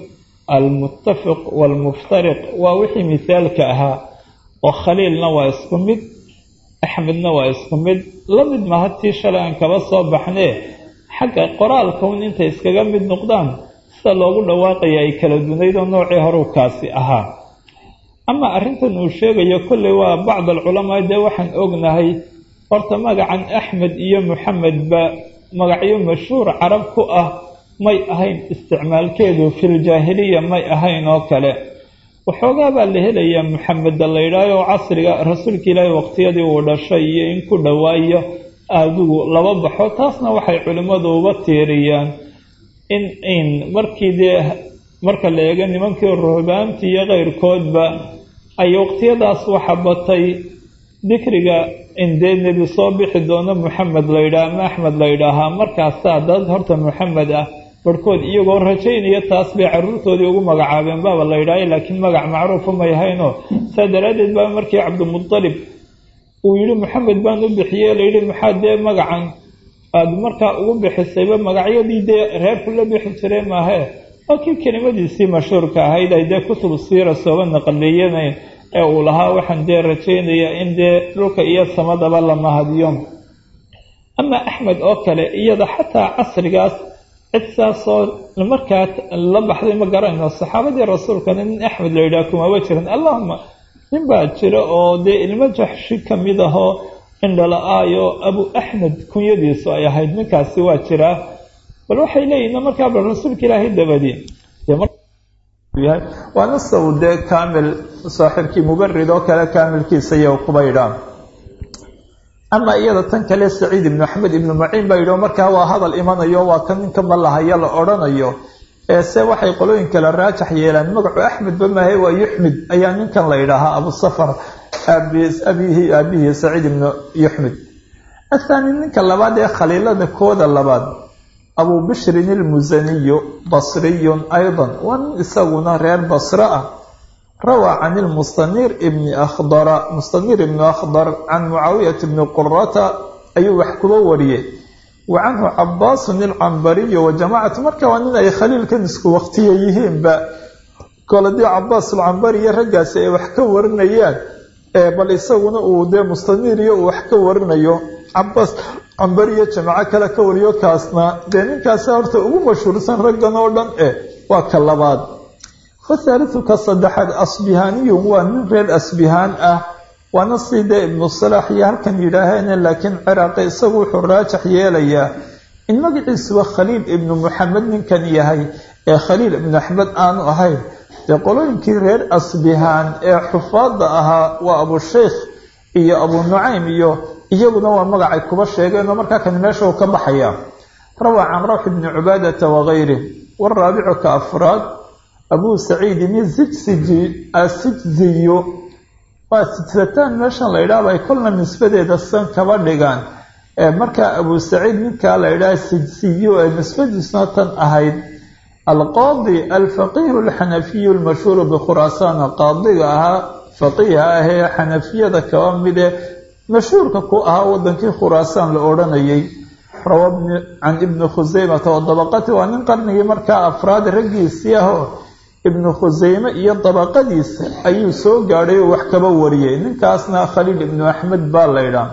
almuttafiq waalmuftariq waa wixii mithaalka ahaa oo khaliilna waa isku mid axmedna waa isku mid la mid maha tii shalay aan kaba soo baxnee xagga qoraalka un intay iskaga mid noqdaan sida loogu dhawaaqaya ay kala dunayd oo noocii horuu kaasi ahaa ama arrintan uu sheegayo kolley waa bacd alculamaa dee waxaan ognahay horta magacan axmed iyo moxamedba magacyo mashhuur carab ku ah may ahayn isticmaalkeedu filjaahiliya may ahayn oo kale waxoogaa baa la helayaa moxameda la yidhaaho oo casriga rasuulka ilaahi waqtiyadii uu dhashay iyo in ku dhowaayo adigu laba baxo taasna waxay culimmadu uba tiiriyaan in in markii dee marka la eego nimankii ruhbaantii iyo keyrkoodba ay waqtiyadaas waxa batay dikriga in dee nebi soo bixi doono moxamed la yidhaah ama axmed la yidhaahaa markaasaa dad horta moxamed ah barhkood iyagoo rajaynaya taas bay carruurtoodii ugu magacaabeen baaba la yidhaahay laakiin magac macruufa may haynoo saa daraaddeed baa markii cabdimudalib uu yidhi moxamed baan u bixiyey layidhi maxaa dee magacan aada markaa ugu bixisayba magacyadii dee reerku la bixi jiray maahee waa kii kelimadiisii mashhuurka ahayd ay dee kutub siira sooba naqaliyenayn ee uu lahaa waxaan dee rajaynaya in dee dhulka iyo samadaba la mahadiyo ama axmed oo kale iyada xataa casrigaas cid saasoo markaa la baxday ma garanayno saxaabadii rasuulkana nin axmed la yidhaha kumaba jiran allahuma nin baa jira oo dee ilmo jaxshi ka mid ahoo indhala-aayo abu axmed kunyadiisu ay ahayd ninkaasi waa jiraa bal waxay leeyihin markaa bal rasuulka ilaahay dabadii waana saw dee kaamil saaxiibkii mubarid oo kale kaamilkiisa iyo kuba yidhaan ama iyada tan kale saciid ibnu axmed ibnu maciin baa yidhi markaa waa hadal imanayo waa kan ninkanba lahaya la odhanayo ee se waxay qolooyin kale raajax yeelaan magacu axmedba maahe waa yuxmid ayaa ninkan la yidhaahaa abusafar abihi aabihii saciid ibnu yuxmid athaani ninka labaad ee khaliilada kooda labaad abu bishrin ilmusaniyu basriyun aydan waa nin isaguna reer basre ah rawaa can ilmustanir ibni akhdara mustanir ibni akhdar can mucaawiyata bni qurata ayuu wax kuba wariyey wa canhu cabaasun ilcambariyu wa jamaacatu marka waa nin ay khaliilkan isku waqtiya yihiinba koladii cabaas alcambari iyo raggaasi ay wax ka warinayaan bal isaguna uu dee mustanir iyo uu wax ka warinayo cabaas cambariyo jamaaco kale ka wariyo kaasna dee ninkaasi horta ugu mashhuursan raggan oo dhan eh waa ka labaad fathaalithu ka saddexaad asbihaaniyun waa nin reer asbihaan ah waana sidee ibnu salaax iyo halkan yidhaaheen laakiin ciraaqi isagu wuxuu raajax yeelayaa in magaciisuba khaliil ibnu muxamed ninkan yahay ee khaliil ibnu axmed aanu ahayn dee qolooyinkii reer asbihaan ee xufaada ahaa waa abusheykh iyo abu nucaym iyo iyaguna waa magacay kuba sheegeenoo markaa kan meesha uu ka baxaya rawaa can rawx ibni cubaadata wagayri waraabicu ka afraad abuu saciidin izijsiji asijziyo waa sijsataan meeshan la yidhaahba ay kolna nisbadeeda san kaba dhigaan markaa abuu saciid ninkaa la yidhaha sijsiyo ee nisbadiisuna tan ahayd alqaadi alfaqiihu alxanafiyu almashhuuru bikhuraasaan qaadiga ahaa faqiiha ahee xanafiyada kaba mide mashhuurka ku ahaa wadankii khuraasaan la odhanayay rawa can ibni khuseymata oo dabaqati waa nin qarnigii markaa afraad raggiisii ahoo ibnu khuseyme iyo dabaqadiisa ayuu soo gaadhay oo wax kaba wariyay ninkaasna khaliil ibnu axmed baa la ydhaa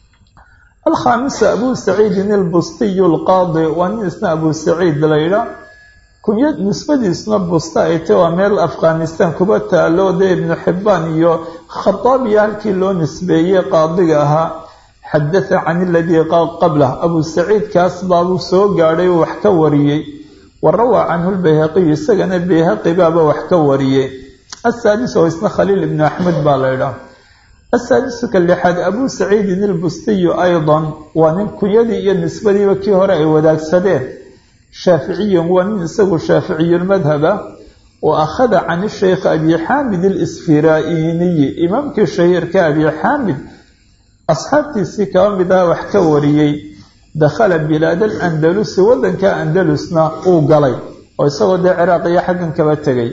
alkhaamisa abuu saciidin ilbustiyu alqaadi waa nin isna abuu saciid la ydhaa kunya nisbadiisuna busta ay tay waa meel afghanistan kuba taalo dee ibnu xibbaan iyo khataabiya halkii loo nisbeeyey qaadiga ahaa xadatha can iladii qablah abuu saciid kaas baabuu soo gaadhay oo wax ka wariyey wa rawaa canhu lbayhaqiyu isagana bayhaqi baaba wax ka wariyey asaadis oo isna khaliil ibnu axmed baa la ydhaa asaadisu ka lixaad abuu saciidin ilbustiyu aydan waa nin kunyadii iyo nisbadiiba kii hore ay wadaagsadeen shaaficiyun waa nin isagu shaaficiyulmadhaba wa akhada can ishaykh abi xaamid alisfiraainiyi imaamkii shahiirka abi xaamid asxaabtiisii kaba mid aha wax ka wariyey dakhala bilaad alandalusi waddanka andalusna uu galay oo isagoo dee ciraaq iyo xaggan kaba tegay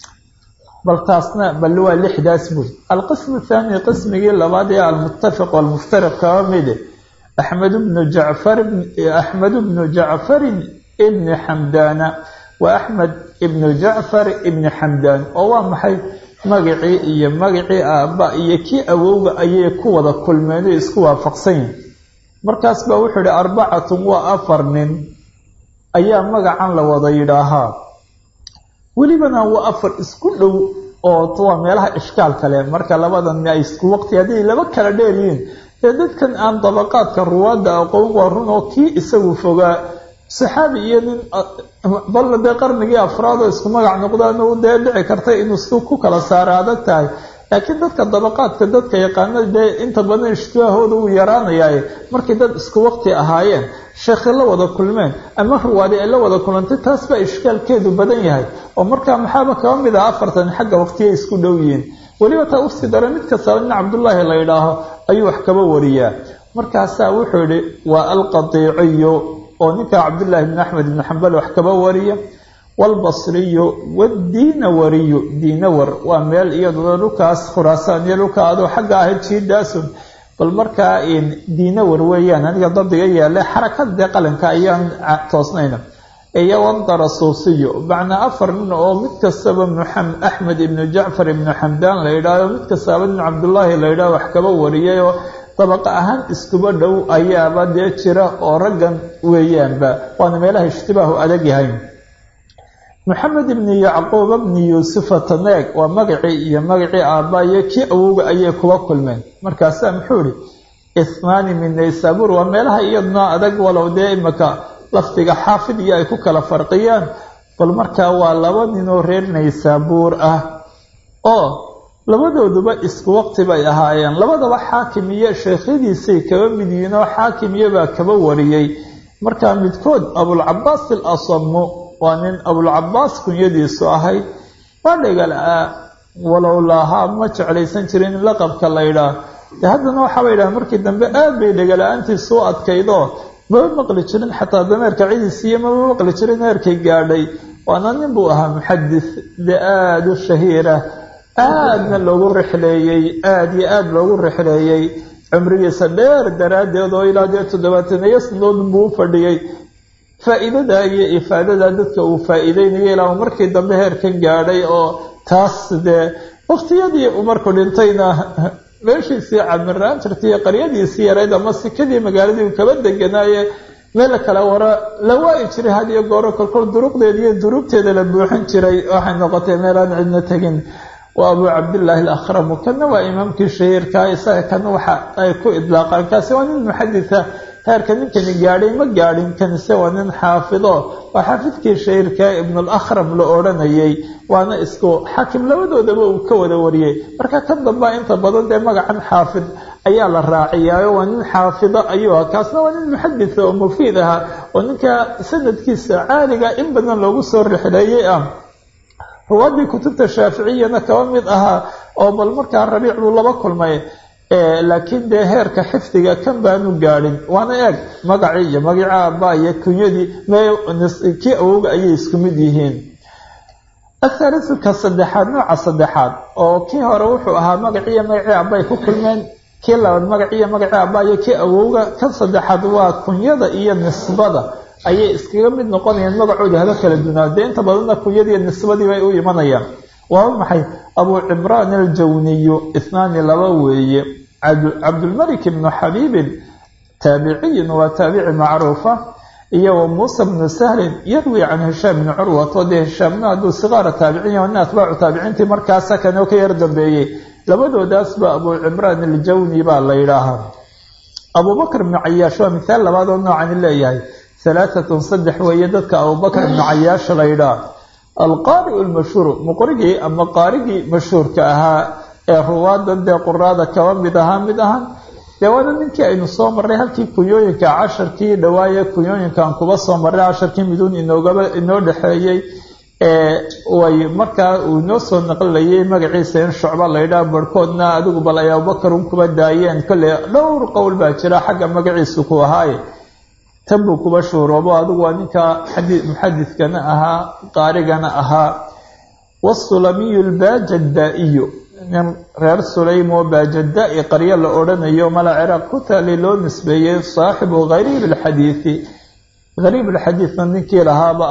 bal taasna bal waa lixdaas buy alqismu thaani qismigii labaad ee almuttafiq walmuftariq kaba mide axmed bnu jacfar axmed bnu jacfarin ibni xamdaana waa axmed ibnu jacfar ibni xamdaan oo waa maxay magacii iyo magacii aabba iyo kii awowga ayay ku wada kulmeen oo isku waafaqsan yihin markaas baa wuxuu yihi arbacatun waa afar nin ayaa magacan la wada yidhaahaa welibana waa afar isku dhow oo waa meelaha ishkaal kale marka labadan ay isku waqti hadday laba kala dheer yihiin dee dadkan aan dabaqaadka ruwaadda aqoon waa run oo kii isagu fogaa saxaabi iyo nin balla dee qarnigii afraad oo isku magac noqdaan dee dhici karta inuu si ku kala saara adag tahay laakiin dadka dabaqaadka dadka yaqaana dee inta badan ishtibaahooda wuu yaraanayaa markay dad isku waqti ahaayeen sheekhi la wada kulmeen ama ruwaadi ay la wada kulantay taas baa ishkaalkeedu badan yahay oo markaa maxaaba kaba mid ah afartan xagga waqtiyay isku dhow yihiin weliba taa usii dara mid kastaba nin cabdullaahi la yidhaaho ayuu wax kaba wariyaa markaasaa wuxuu yihi waa alqadiiciyo oo ninka cabdullaahi bn axmed ibn xambal wax kaba wariya waalbasriyu wadiinawariyu diinawar waa meel iyaduna dhulkaas khuraasaan iyo dhulka adoo xagga ahayd jiidaasun bal markaa diinawar weeyaan aniga dabdiga yaale xarakada dee qalinka ayaan toosnayna iyo wandarasuusiyo macnaa afar nin oo mid kastaba axmed ibnu jacfar ibnu xamdaan la yidhaaho mid kastaba nin cabdullaahi la yidhaho wax kaba wariyay oo dabaqa ahaan iskuba dhow ayaaba dee jira oo raggan weeyaanba waana meelaha ishtibaahu adag yahay maxamed ibni yacquub bni yuusufa taneeg waa magacii iyo magacii aabba iyo kii awowga ayay kuba kulmeen markaasaa muxuu ihi ithnaani min naysaabuur waa meelaha iyaduna adag walow dee imaka lafdiga xaafid iyo ay ku kala farqiyaan bal markaa waa laba ninoo reer naysaabuur ah oo labadooduba isku waqti bay ahaayeen labadaba xaakim iyo sheekhyadiisay kaba mid yihiin oo xaakim iyobaa kaba wariyey markaa midkood abulcabaas il asamu waa nin abulcabaas kunyadiisu ahayd waa dhegal-aa walow laahaa ma jeclaysan jirin in laqabka la ydhaah de haddana waxaaba yidhaha markii dambe aad bay dhegala-aantiisu u adkaydoo maba maqli jirin xataa dameerka cidiisiiyo maba maqli jirin heerkay gaadhay waana nin buu ahaa muxadis dee aada u shahiira aadna loogu rixleeyey aada iyo aada loogu rixleeyey cumrigiisa dheer daraaddeed oo ilaa dee toddobaataniyo sanadood buu u fadhiyey faa-iidada iyo ifaadada dadka uu faa-iideynayo ilaa uu markii dambe heerkan gaadhay oo taas dee waqtiyadii uu markuu dhintayna meeshiisii camiraan jirtay iyo qaryadiisii yarayd ama sikadii magaaladii uu kaba deganaaye meel kale wara la waayi jiray had iyo gooro kolkol duruqdeeda iyo duruubteeda la buuxin jiray waxay noqotay meelaan cidna tegin waa abuu cabdillaahi alakhramu kana waa imaamkii shahiirka isaga kana waxa ay ku idlaaqaan kaasi waa nin muxaditha heerka ninkani gaadhay ma gaadhin kanise waa nin xaafido waa xaafidkii shahiirka ibnulakhram la odhanayay waana isku xaakim labadoodaba uu ka wada wariyey marka ka dambaa inta badan dee magacan xaafid ayaa la raaciyaayo waa nin xaafido ayuu aha kaasna waa nin muxaditha oo mufiid ahaa oo ninka sanadkiisa caaliga in badan loogu soo rixleeyey ah ruwaadii kutubta shaaficiyana kaba mid ahaa oo bal markaa rabiic buu laba kulmay laakiin dee heerka xifdiga kan baanu gaadhin waana eeg magacii iyo magacii aabba iyo kunyadii kii awowga ayay isku mid yihiin athaalithuka saddexaad nooca saddexaad oo kii hore wuxuu ahaa magaciiyo magacii aabba ay ku kulmeen kii labaad magaciiyo magacii aabba iyo kii awowga kan saddexaad waa kunyada iyo nisbada ayay iskaga mid noqonayaan magacooda haba kala dunaa dee inta badanna kunyadiiyo nisbadii bay u imanayaan waa maxay abuu cimraan aljawniyu ithnaani laba weeye cabdulmalik ibnu xabiibin taabiciyun waa taabici macruufa iyo wa muusa bnu sahlin yarwi can hishaam bni curwato dee hishaamna hadduu sigaara taabicinya nin atbaacu taabiciintii markaasa kanoo ka yar dambeeyey labadoodaasba abuu cimraan aljawni baa la yidhaahaa abubakr ibnu cayaash waa mithaal labaad oo noocani leeyahay halaatatun saddex weeye dadka abubakr ibnu cayaash la yidhaah alqaari'u lmashhuur muqrigii ama qaarigii mashhuurka ahaa ee ruwaadan dee quraada kaba mid ahaa mid ahaan dee waana ninkii aynu soo marray halkii kunyooyinka casharkii dhawaaye kunyooyinkaan kuba soo marray casharkii miduun inoogaba inoo dhexeeyey way markaa uu inoo soo naqlinayay magaciisa in shucba la yidhaah barhkoodna adigu bal ay abubakar un kuba daayeen kolley dhowr qowl baa jira xagga magaciisu ku ahaaye tan buu kuba shuuroobo adigu waa ninka muxadidkana ahaa qaarigana ahaa wasulamiyu lbaajaddaa-iyo nin reer sulaym oo baajaddaa-i qaryo la odhanayo mala ciraaq ku taali loo nisbeeyey saaxibu hariib alxadiidi hariib alxadiidna ninkii lahaaba ah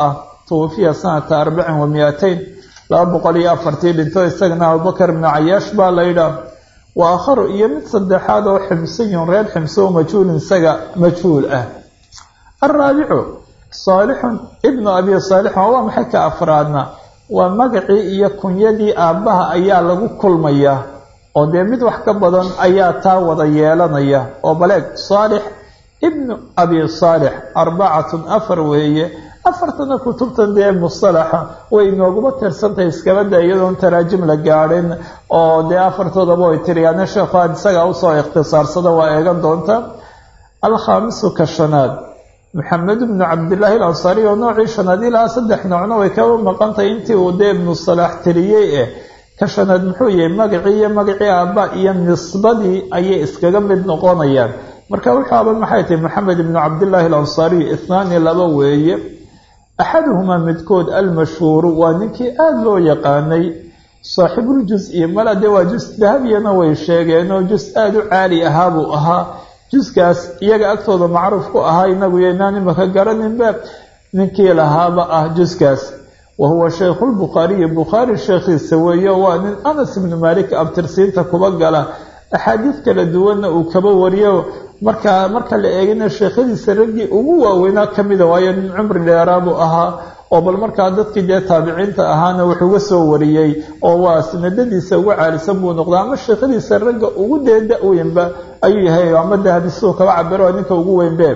twufiya sanata arbacin wa miateyn laba boqol iyo afartii dhinto isagana abubakar ibnu cayaash baa la yidhaah wa aakharu iyo mid saddexaad oo ximsiyun reer ximso oo majhuulin isaga majhuul ah alraabicu saalixun ibnu abi saalixun waa maxay ka afraadna waa magacii iyo kunyadii aabbaha ayaa lagu kulmayaa oo dee mid wax ka badan ayaa taa wada yeelanaya oo baleeg saalix ibnu abi saalix arbacatun afar weeye afartana kutubtan dee mustalaxa way inooguma tirsantahay iskabada iyadoon taraajim la gaadhin oo dee afartoodaba way tiriyaane sheekhu aad isagaa usoo ikhtisaarsada waa eegan doonta alkhaamisu ka shanaad maxamed ibnu cabdillaahi alansaari oo noocii shanaad ilaa saddex noocna way kaba maqantahay intii uu dee ibnu salaax tiriyey eh ka shanaad muxuu yahay magacii iyo magacii aabba iyo nisbadii ayay iskaga mid noqonayaan marka wuxuu aba maxay tahay maxamed ibnu cabdillaahi alansaariy ithnaani laba weeye axaduhumaa midkood almashhuuru waa ninkii aada loo yaqaanay saaxibuljus-i mala dee waa jus dahabiyana way sheegeen oo jus aada u caali ahaa buu ahaa juskaas iyaga agtooda macruuf ku ahaa inagu yaynaan imaka garaninba ninkii lahaaba ah juskaas wa huwa sheikhulbukhaariyi bukhaari sheekhiisa weeye waa nin anas ibnu maalik abtirsiinta kuba gala axaadiid kala duwanna uu kaba wariyo markaa marka la eegina sheekhadiisa raggii ugu waaweynaa ka mida waayo nin cumri dheeraa buu ahaa oo bal markaa dadkii dee taabiciinta ahaana wuxuuga soo wariyey oo waa sanadadiisa ugu caalisan buu noqdaa ama sheekhadiisa ragga ugu dee da-weynba ayuu yahay ama dahabi siduu kaba cabiro ninka ugu weynbe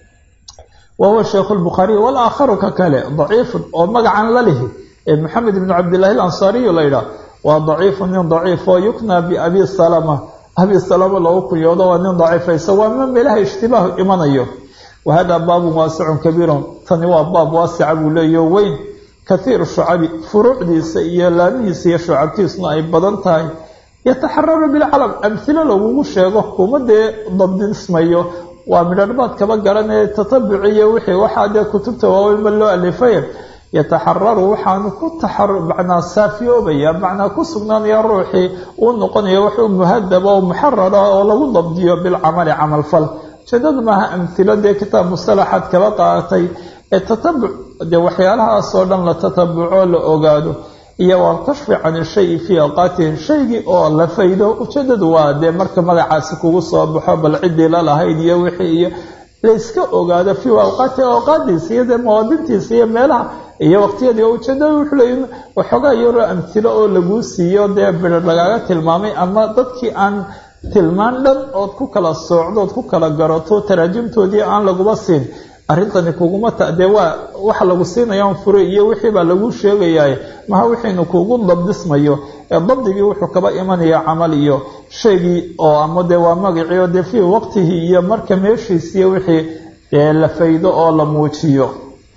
wa huwa sheikhu lbukhaariy walaakharu ka kale daciifun oo magacan la lihi ee maxamed ibnu cabdillahi alansaariyu la yidhaah waa daciifun nin daciif oo yuknaa biabi salama abi salama loogu kunyoodo waa nin daciifaysa waa ma meelaha ishtibaahu imanayo wahada baabun waasicun kabiirun tani waa baab waasica buu leeyaho weyn kathiiru shucabi furuucdiisa iyo laamihiisa iyo shucabtiisuna ay badan tahay yataxararu bilcalam amhilo lagugu sheego kuma dee dabdismayo waa midharhbaad kaba garanaya tatabuciyo wixii waxaa dee kutubta waaweynba loo alifay yataxararu waxaanu ku macnaa saafiyoobaya macnaa ku sugnaanaya ruuxii uu noqonaya wuxuu muhadaba oo muxarara oo lagu dabdiyo bilcamali camalfal ujeedadu maaha amhilo dee kitaab mustalaxaad kaba qaadatay ee tatabuc dee waxyaalahaasoo dhan la tatabuco la ogaado iyo walkashfi can shayi fii awqaatihi shaygii oo la faydo ujeedadu waa dee marka magacaasi kugu soo baxo bal ciddii la lahayd iyo wixii iyo layska ogaado fii awqaatihi awqaadiisa iyo dee mawaadintiisa iyo meelaha iyo waqtiyadii oo ujeedada wuxuu leey waxoogaa yaroo amhilo oo laguu siiyo dee bidhar lagaaga tilmaamay ama dadkii aan tilmaan dhan ood ku kala soocdo ood ku kala garato taraajimtoodii aan laguba siin arrintani kuguma ta dee waa waxa lagu siinayaan fure iyo wixiibaa laguu sheegayaa maha wixiinu kugu dabdismayo ee dabdigii wuxuu kaba imanaya camal iyo shaygii oo ama dee waa magacii oo dee fii waqtihi iyo marka meeshiisiiyo wixii dee la faydo oo la muujiyo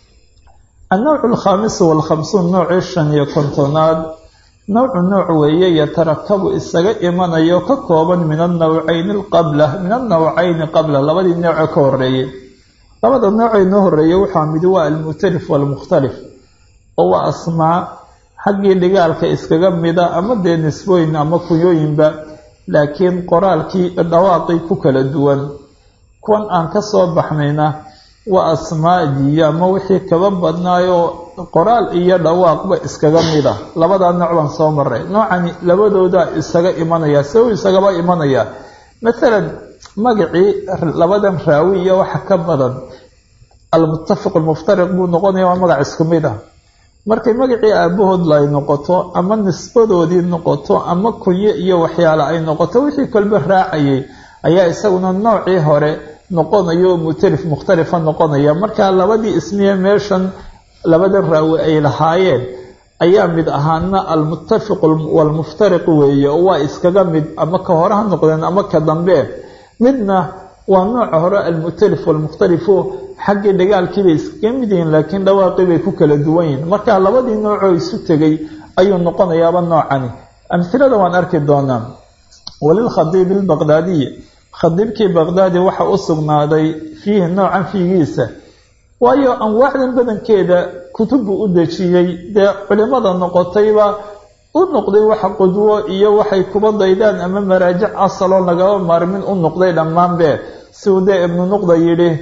annowcu alkhaamisu waalkhamsuun noocii shan iyo kontonaad nawcu nooc weeye yatarakabu isaga imanayo ka kooban min annawcayni qabla min annawcayni qabla labadii noocee ka horeeyey labada noocee noo horeeyey waxaa midi waa almukhtalif waalmukhtalif oo waa asmaa xaggii dhigaalka iskaga mida ama dee nisbooyin ama kunyooyinba laakiin qoraalkii dhawaaqii ku kala duwan kuwan aan ka soo baxnayna waa asmaadiiyo ama wixii kaba badnaayoo qoraal iyo dhawaaqba iskaga mid ah labadaa nooc baan soo maray noocani labadooda isaga imanaya se uu isagaba imanaya maalan magacii labadan raawi iyo waxa ka badan almuttafiq almuftariq buu noqonaya waa magac isku mid ah markay magacii aabahood ay noqoto ama nisbadoodii noqoto ama kunyo iyo waxyaale ay noqoto wixii kolba raacayay ayaa isaguna noocii hore noqonayo oo mutalif mukhtalifa noqonaya markaa labadii ismiye meeshan labadan raawi ay lahaayeen ayaa mid ahaana almuttafiq waalmuftariq weeye oo waa iskaga mid ama ka hore ha noqdeen ama ka dambe midna waa nooca hore almutalif waalmukhtalifu xaggii dhagaalkiibay iskaga mid yihiin laakiin dhawaaqii bay ku kala duwan yihiin marka labadii noocoo isu tegay ayuu noqonayaaba noocani amhilada waan arki doonaa walilkhadiibi albaqdaadiyi khadiibkii baqdaadi waxa u sugnaaday fiihi noocan fiigiisa waayo anwaacdan badankeeda kutubbu u dejiyey dee culimada noqotayba u noqday waxa qudwo iyo waxay kuba daydaan ama maraajic asaloo lagaba maarmin u noqday dhammaanbe si uu dee ibnu nuqda yidhi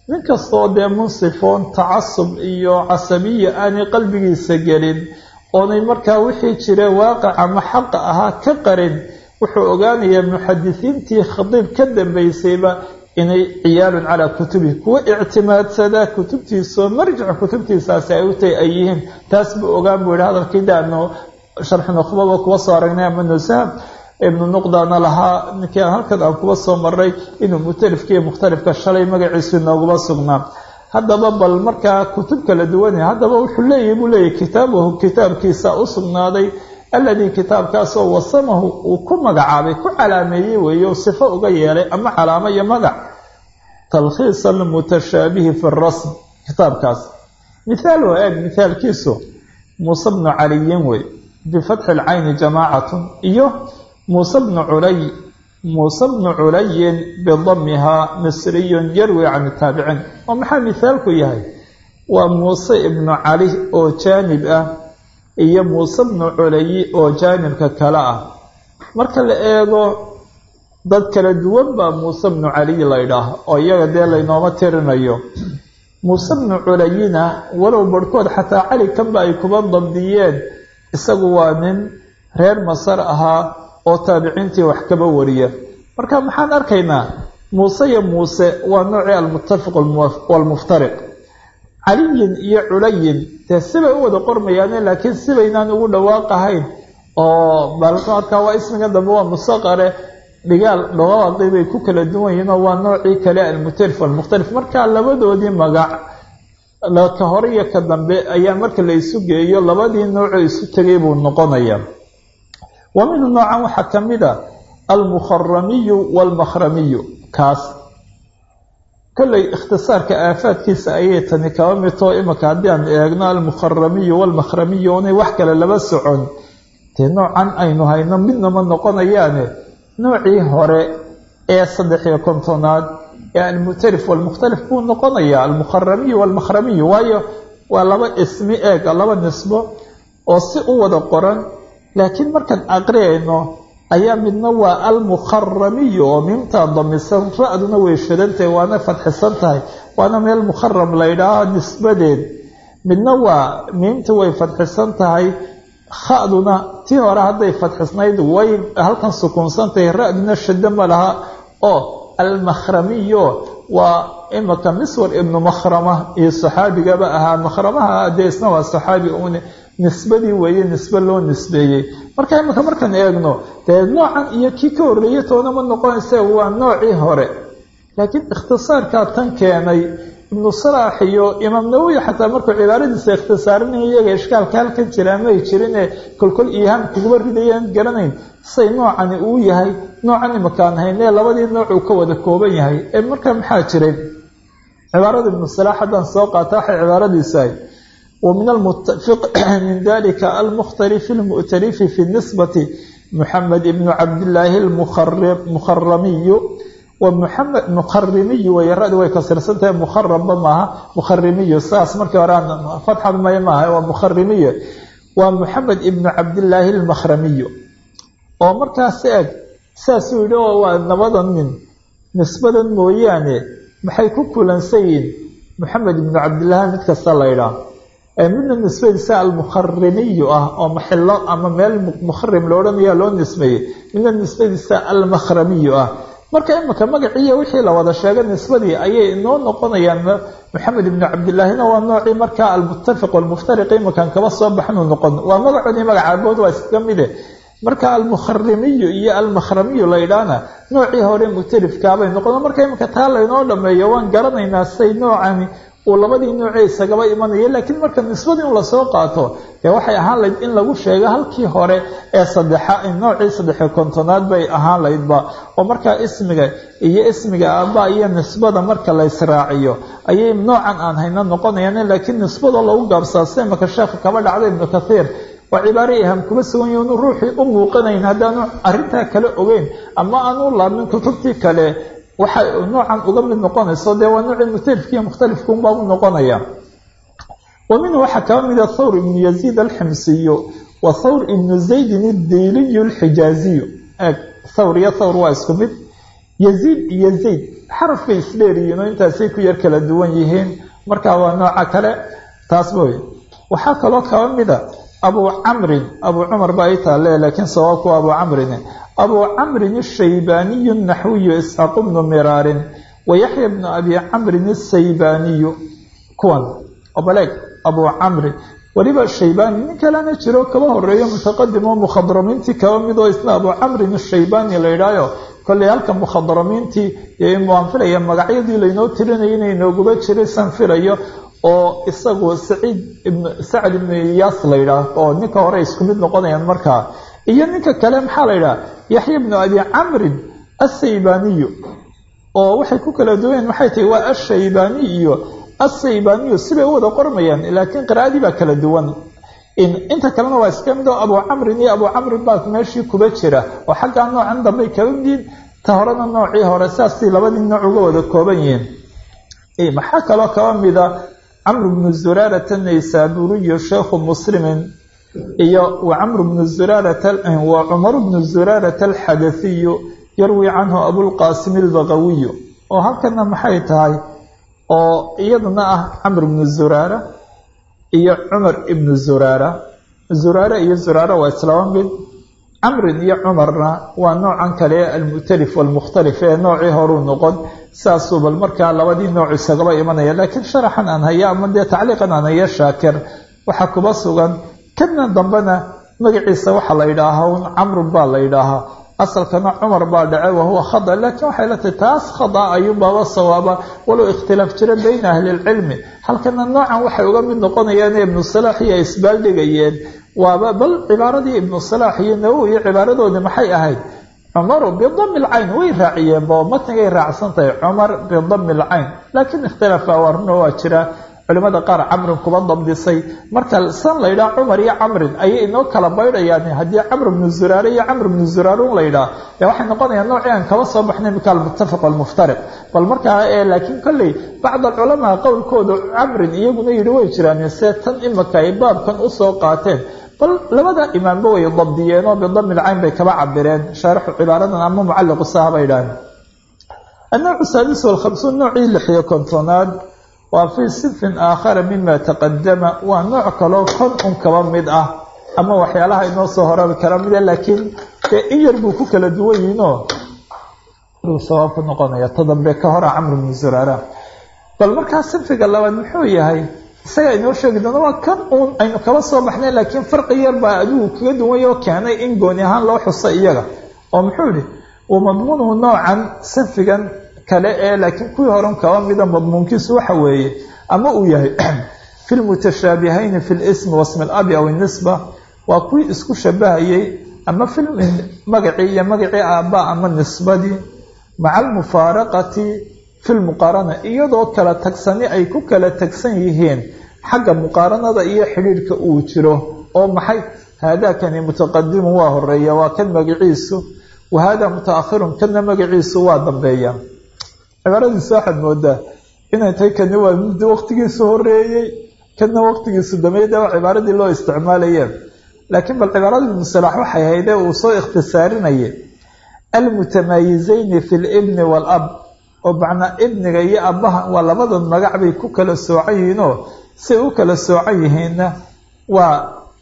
nin kastoo dee munsifoon tacasub iyo casabiya aanay qalbigiisa gelin oonay markaa wixii jira waaqic ama xaqa ahaa ka qarin wuxuu ogaanayaa muxadisiintii khadiib ka dambaysayba inay ciyaalun calaa kutubihi kuwa ictimaadsadaa kutubtiisao marjic kutubtiisaasi ay u tahay ay yihiin taas buu ogaan buu yihi hadalkii daanu sharxi nukhbaba kuwa soo aragnay ama nusahab ibnu nuqdana lahaa ninkii aan halkan aan kuba soo maray inuu mutalifka iyo mukhtalifka shalay magaciisu inooguma sugnaa haddaba bal markaa kutub kala duwanaya haddaba wuxuu leeyahy buu leeyahy kitaabahu kitaabkiisa u sugnaaday alladii kitaabkaasoo wasamahu uu ku magacaabay ku calaameeyey weeye o sifo uga yeelay ama calaamo iyo magac talkhiisa almutashaabihi fi rasm kitaabkaas mithaal waa eeg mithaalkiisu muuse bnu caliyin wey bifatxi alcayni jamaacatun iyo muuse bnu culay muuse bnu culayin bidamihaa misriyun yarwi can taabiciin oo maxaa mithaalku yahay waa muuse ibnu cali oo jaanib ah iyo muuse bnu culayi oo jaanibka kale ah marka la eego dad kala duwan baa muuse bnu caliy la ydhaah oo iyaga dee laynooma tirinayo muuse bnu culayina walow barhkood xataa cali kanba ay kuba dabdiyeen isagu waa nin reer masar ahaa oo taabiciintii wax kaba wariya marka maxaan arkaynaa muuse iyo muuse waa noocii almuttafiq waalmuftariq caliyin iyo culayin dee sibay u wada qormayaane laakiin sibaynaan ugu dhawaaqahayn oo balmarkaa waa ismiga dambe waa musaqare dhigaal dhawaaqii bay ku kala duwan yihiin oo waa noocii kale almutalif walmukhtalif marka labadoodii magac ka hore iyo ka dambe ayaa marka la isu geeyo labadii noocoo isu tegay buu noqonaya wa minhu noocan waxaa ka mid a almukharamiyu waalmakhramiyu kaas kollay ikhtisaarka aafaadkiisa ayay tani kaba midtoo imika haddii aan eegno almukharamiyu waalmakhramiyu inay wax kale laba socon dee noocan aynu hayno midnama noqonayaane noocii hore ee saddex iyo kontonaad ee almutalif waalmukhtalif buu noqonayaa almukharamiyu waalmakhramiyu waayo waa laba ismi eeg laba nisbo oo si u wada qoran laakiin markaan aqriyayno ayaa midna waa almukharamiyu oo miimtaa damisan ra-duna way shadantahay waana fadxisan tahay waana meel mukharam la ydhaaho nisbadeed midna waa miimta way fadxisan tahay ha-duna tii hore hadday fadxisnayd way halkan sukuunsan tahay ra-duna shado ma laha oo almakhramiyo waa imika miswar ibnu makhrama iyo saxaabigaba ahaa makhramaha dee isna waa saxaabi uun nisbadii weeye nisbe loo nisbeeyey marka imika markaan eegno dee noocan iyo kii ka horreeyey toona ma noqonaysa waa noocii hore laakiin ikhtisaarkaa tan keenay ibnu salaax iyo imaam nawowi xataa markuu cibaaradiisa ikhtisaarinaya iyaga ishkaalka halkan jiraa may jirine kolkol iihaan kuguma ridayaan garanayn say noocani uu yahay noocan imakaan haynee labadii noocuu ka wada kooban yahay ee markaa maxaa jiray cibaarada ibnu salaax haddaan soo qaata waxay cibaaradiisahay ومن المتفق من ذلك المختلف المؤتلف في النسبة محمد بن عبد الله المخرمي ومحمد مخرمي ويرد ويكسر سنته مخرم معها مخرمي ساس مركي وران فتحة ما معها ومخرمي ومحمد بن عبد الله المخرمي ومركا سأج ساسو لو نبضا من نسبة مويانة maxay ku kulansayiin maxamed ibnu cabdillahi mid kasta la ydhaah midna nisbadiisa almukharimiyu ah oo maxilo ama meel mukharim lo odhanaya loo nisbeeyey midna nisbadiisa almakhramiyu ah marka imika magaciiyo wixii la wada sheegay nisbadii ayay inoo noqonayaan maxamed ibnu cabdillaahina waa noocii markaa almuttafiq walmuftariq imakan kaba soo baxnuu noqon waa magacoodii magacaabood waa iskaga mide marka almukharimiyu iyo almakhramiyu la ydhaana noocii hore mutalifkaabay noqon marka imika taa laynoo dhameeyo waan garanaynaa say noocani uu labadii noocee isagaba imanaya laakiin marka nisbadii in lasoo qaato dee waxay ahaan layd in lagu sheego halkii hore ee sadexa noocii saddexiyo kontonaad bay ahaan laydba oo markaa ismiga iyo ismiga aabba iyo nisbada marka la israaciyo ayay noocan aan hayno noqonayaan laakiin nisbadoo lagu gaabsaa sida imaka sheekha kaba dhacda ibnu kathiir waa cibaare iham kuma sugan yahi inu ruuxii u muuqanayn haddaanu arrintaa kale ogeyn ama aanu laabmin kutubtii kale waxay noocan uga mid noqonayso dee waa noocii mutalifkiiyo mukhtalifkuunbaa u noqonaya wa minhu waxaa kaba mida thawr ibnu yaziid alximsiyu wa thawr ibnu zaydin addiiliyu alxijaaziyu eeg thawr iyo thawr waa isku mid yaziid iyo zayd xaraf bay isdheeriyiin oo intaasay ku yar kala duwan yihiin marka waa nooca kale taasba wey waxaa kaloo kaba mida abu camrin abu cumar ba ay taale laakiin sawaabku abu camrin abu camrin ashaybaaniyu naxwiyu isxaaq bnu miraarin wa yaxya bnu abi camrin asaybaaniyu kuwan obaleeg abu camri weliba shaybaani nin kalena jiro kaba horeeyo mutaqadim oo mukhadramiintii kaba mid oo isna abu camrin ashaybaani la yidhaayo kolley halka mukhadramiintii waan filaya magacyadii laynoo tirinaya inay nooguba jiray san filayo oo isagu saciid ibn sacd ibnu iyaas la yidhaah oo ninka hore isku mid noqonayaan markaa iyo ninka kale maxaa la yidhaha yaxya bnu abi camrin asaybaaniyu oo waxay ku kala duwanyaen maxay tahay waa ashaybaani iyo asaybaaniyu sibay u wada qormayaan laakiin qiraa'adii baa kala duwan inta kalena waa iska mid oo abu camrin iyo abu camrin baa meeshii kuba jira oo xaggaa noocan dambay kaba yihiin ta horena noocii hore saasay labadii nooc uga wada kooban yihiin maxaa kaloo kaba mida camr bnu zuraarata naysaburiyo sheekhu muslimin iyo wa camr bnu zuraarata wa cumar bnu zuraarata alxadasiyu yarwi canhu abulqaasim albagawiyu oo halkana maxay tahay oo iyaduna ah camr bnu zuraara iyo cumar ibnu zuraara zuraare iyo zuraara waa islaba mid camrin iyo cumarna waa noocan kale almu'talif walmukhtalif ee noocii horuu noqon saasuu bal markaa labadii nooc isagaba imanaya laakiin sharaxan aan haya ama dee tacliiqan aan haya shaakir waxaa kuba sugan kadna dambena magaciisa waxaa la yidhaahaa un camrun baa la yidhaahaa asalkana cumar baa dhace wahuwa khada laakiin waxay la tahay taas khada ayuunbaaba sawaaba walow ikhtilaaf jira bayna ahlilcilmi halkana noocan waxay uga mid noqonayaan ibnu salaax iyo isbaaldhigayeen waaba bal cibaaradii ibnu salaax iyo nawowi iyo cibaaradoodii maxay ahayd cumaru bidami lcayn way raaciyeen bo matnigay raacsan tahay cumar bidami lcayn laakiin ikhtilaaf awarno waa jira culimada qaar camrin kuba dabdisay marka san la yidhaha cumar iyo camrin ayay inoo kala baydhayaan haddii camr bnu zuraare iyo camr bnu zuraarun la yidhaha dee waxay noqonayaan noocii aan kaba soo baxnay mika almuttafaq walmuftariq bal markaa laakiin kolley bacd alculamaa qowlkooda camrin iyaguna yidhi way jiraan see tan imika ay baabkan usoo qaateen bal labada imaamba way dabdiyeen oo bidami lcayn bay kaba cabireen shaarixu cibaaradan ama mucalliqu saha bay idhaaheen annawcu saadis walkhamsuun noocii lixiyo kontonaad waa fii sinfin aakhara mima taqadama waa nooc kaloo kon un kaba mid ah ama waxyaalaha inoo soo horabi kara mida laakiin dee in yar buu ku kala duwan yihiinoo sawaab ku noqonaya tadambe ka hora camr bnu zuraara bal markaa sinfiga labaad muxuu yahay isagaa inoo sheegi doona waa kan uun aynu kaba soo baxnay laakiin farqi yar baa adigu kaga duwanya oo keenay in gooni ahaan loo xuso iyaga oo muxuu yihi wa madmuunuhu noocan sinfigan kale ee laakiin kuwii horan kaba mida madmuunkiisu waxa weeye ama uu yahay fi lmutashaabihayni fi lismi wasmi alabi aw inisba waa kuwii isku shabahayey ama fi magacii iyo magacii aabba ama nisbadii maca almufaaraqati fi lmuqaarana iyadoo kala tagsani ay ku kala tagsan yihiin xagga muqaaranada iyo xidhiidhka uu jiro oo maxay haadaakani mutaqadimun waa horeeya waa kan magaciisu wa haadaa mutaakhirun kana magaciisu waa dambeeya cibaaradiisa waxaad moodaa inay tahay kani waa muddo waqtigiisu horeeyey kana waqtigiisu dameeyda waa cibaaradii loo isticmaalayeen laakiin bal cibaarada ibnu salaax waxay haydee uu soo ikhtisaarinayay almutamaayizayni fi libni waalab oo macnaa ibniga iyo abbaha waa labadan magac bay ku kala soocan yihiinoo say u kala soocan yihiinna waa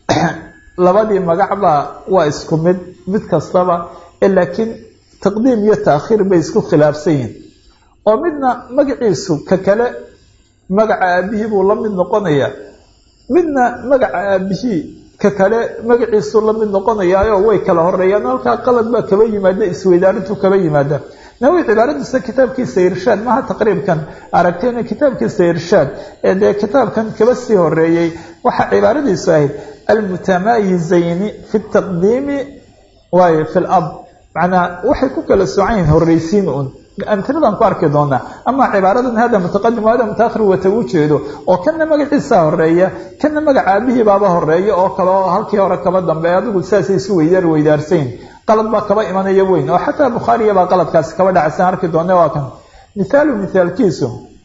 labadii magacbaa waa isku mid mid kastaba laakiin taqdiim iyo taakhiir bay isku khilaafsan yihiin oo midna magaciisu ka kale magaca aabihii buu la mid noqonayaa midna magaca aabihii ka kale magaciisuu la mid noqonayaayo way kala horeeyaan halkaa qalad baa kaba yimaada isweydaarintu kaba yimaada nawi cibaaradiisa kitaabkiisa irshaad maha taqriibkan aragtayna kitaabkiisa irshaad ee dee kitaabkan kaba sii horeeyey waxaa cibaaradiisu ahayd almutamaayizayni fi taqdiimi waayo fi lab macnaa waxay ku kala soocan yihiin horreysiin un amtiladan ku arki doonaa ama cibaaradan hada mutaqadim hada mutaakhir wata u jeedo oo kana magaciisa horeeya kana magaca aabihii baaba horeeya oo kale oo halkii hore kaba dambeeya adigu saasay isu weydaar weydaarsayn qalad baa kaba imanaya weyn oo xataa bukhaariya baa qaladkaasi kaba dhacaysan arki doona waa kan mithaalu mithaalkiisu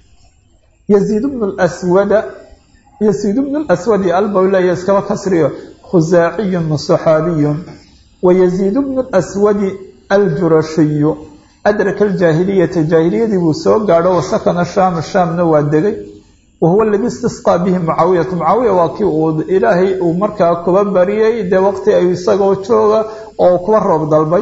yaziid bnu lswada yaziid bnu lswadi albawlaya iskaba kasriyo khusaaciyun saxaabiyun wa yaziid bnu lswadi aljurashiyu adraka aljaahiliyata jaahiliyadii buu soo gaadho wasakana shaama shaamna waa degay wahuwa aladi istisqaa bihi mucaawiyatu mucaawiya waa kii uu ilaahay uu markaa kuba bariyey dee waqti ay isagoo jooga oo kuba roob dalbay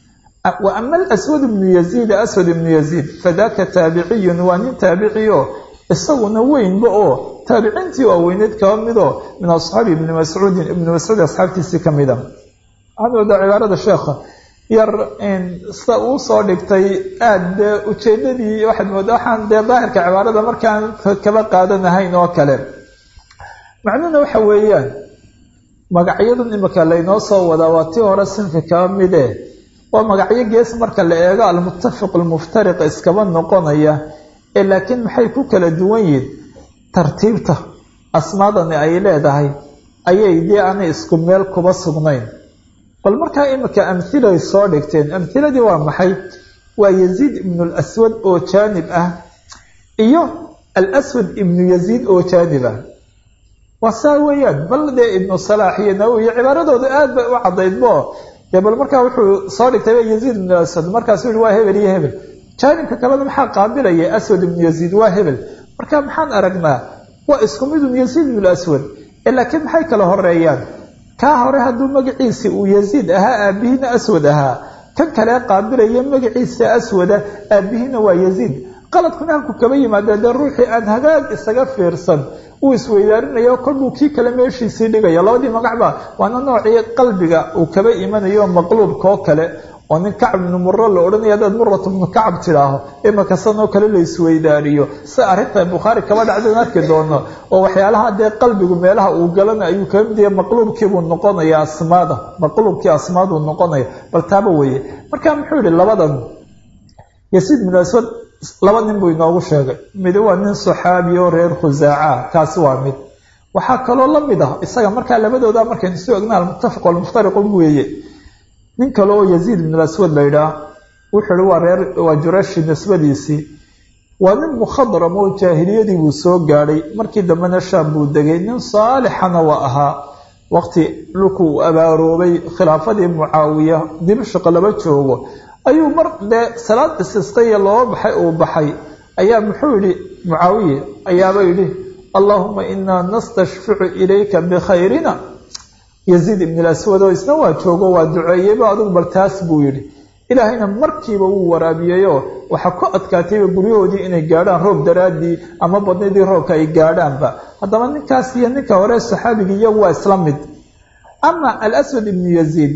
wa ama alaswad ibnu yaziid aswad ibnu yaziid fadaka taabiciyun waa nin taabiciyo isaguna weynba oo taabiciintii waaweyneed kaba midoo min asxaabi ibni mascuudin ibni mascuud asxaabtiisii ka mida waxaad moodaa cibaarada sheekha yar sida uu soo dhigtay aada dee ujeedadii waxaad moodaa waxaan dee daahirka cibaarada markaan kaba qaadanahayn oo kale macnuhuna waxa weeyaan magacyadan imika laynoo soo wadaa waa tii hore sinfi kaba mide waa magacyo gees marka la eego almuttafiq almuftariq iskaba noqonaya ee laakiin maxay ku kala duwan yihin tartiibta asmaadani ay leedahay ayay dee aanay isku meel kuba sugnayn bal markaa imika amhilay soo dhigteen amhiladii waa maxay waa yaziid ibnu laswad oo jaanib ah iyo alaswad ibnu yaziid oo jaanib ah waa saa weeyaan bal dee ibnu salaax iyo nawowi iyo cibaaradooda aad bay u cadaydbo dee bal markaa wuxuu soo dhigtay yaziid ibnu aswad markaasuu yihi waa hebel iyo hebel jaanibka kalena maxaa qaabilaya aswad ibnu yaziid waa hebel marka maxaan aragnaa waa isku midun yaziid ibnu aswad ee laakiin maxay kala horeeyaan kaa hore hadduu magaciisi uu yaziid ahaa aabihiina aswad ahaa kan kale qaabilaya magaciisa aswada aabihiina waa yaziid qaladkuna halku kaba yimaada dee ruuxii aan hagaag isaga fiirsan uu isweydaarinaya kolbuu kii kale meeshiisii dhigaya labadii magacba waana noocii qalbiga uu kaba imanayo maqluubkaoo kale oo nin kacb ibnu muro la odhanaya hadaad muratu ibnu kacab tidhaaho imaka sanoo kale la isweydaariyo si arrinta bukhaari kaba dhacdan arki doono oo waxyaalaha dee qalbigu meelaha uu galana ayuu kaba mid yahay maqluubkiibuu noqonaya asmaada maqluubkii asmaaduu noqonaya bal taaba weeye marka muxuu yihi labadan yasiid bin aswad laba nin buu inoogu sheegay mid waa nin saxaabi oo reer khusaaca kaasi waa mid waxaa kaloo la mid ah isaga markaa labadooda markaynu soo egna almuttafiq walmuftariqu weeye nin kale oo yaziid ibn aswad la yidhaah wuxuu ihi waa reer waa jurashi nisbadiisii waa nin mukhadram oo jaahiliyadii buu soo gaadhay markii dambena shaam buu degay nin saalixana waa ahaa waqti dhulkuu abaaroobay khilaafadii mucaawiya dimashq laba joogo ayuu mar dee salaad isistaya loo baxay uu baxay ayaa muxuu yihi mucaawiye ayaaba yidhi allaahuma inaa nastashficu ilayka bikhayrina yaziid ibn aswad oo isna waa joogo waa duceeyeyba adugu bal taas buu yidhi ilaahayna markiiba wuu waraabiyeyoo waxaa ku adkaatayba guryahoodii inay gaadhaan roob daraadii ama badnidii roobka ay gaadhaanba haddaba ninkaas iyo ninka hore saxaabigii iyagu waa isla mid ama alaswad ibnu yaziid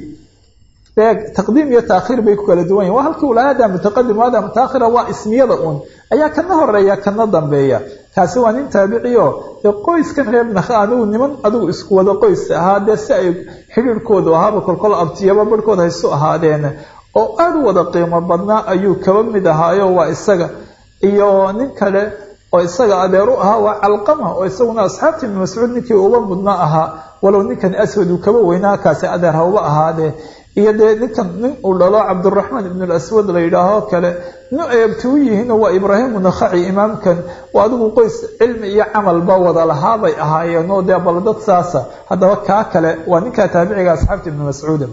taqdiim iyo taakhiir bay ku kala duwan yahin waa halkii ulaha hada mutaqadim hada mutaakhira waa ismiyada uun ayaa kana horeeya kana dambeeya kaasi waa nin taabiciyo dee qoyskan reer nakha adigu niman adigu isku wada qoys ahaa dee si ay xidhiirhkoodu ahaaba kolkol abtiyaba barhkood haysu ahaadeen oo aada u wada qiimo badnaa ayuu kaba mid ahaayo waa isaga iyo nin kale oo isaga adeer u ahaa waa calqama oo isaguna asxaabtii ibnu mascuud ninkii uba mudna ahaa walow ninkan aswad uu kaba weynaa kaasi adeer ha uba ahaadee iyo dee ninkan nin uu dhalo cabdiraxmaan ibn laswad la yidhaaho kale nin ay abti u yihiin waa ibraahim nakhaci imaamkan oo adigu qoys cilmi iyo camalba wada lahaabay ahaayeen oo dee bal dad saasa haddaba kaa kale waa ninkaa taabiciga asxaabta ibnu mascuuda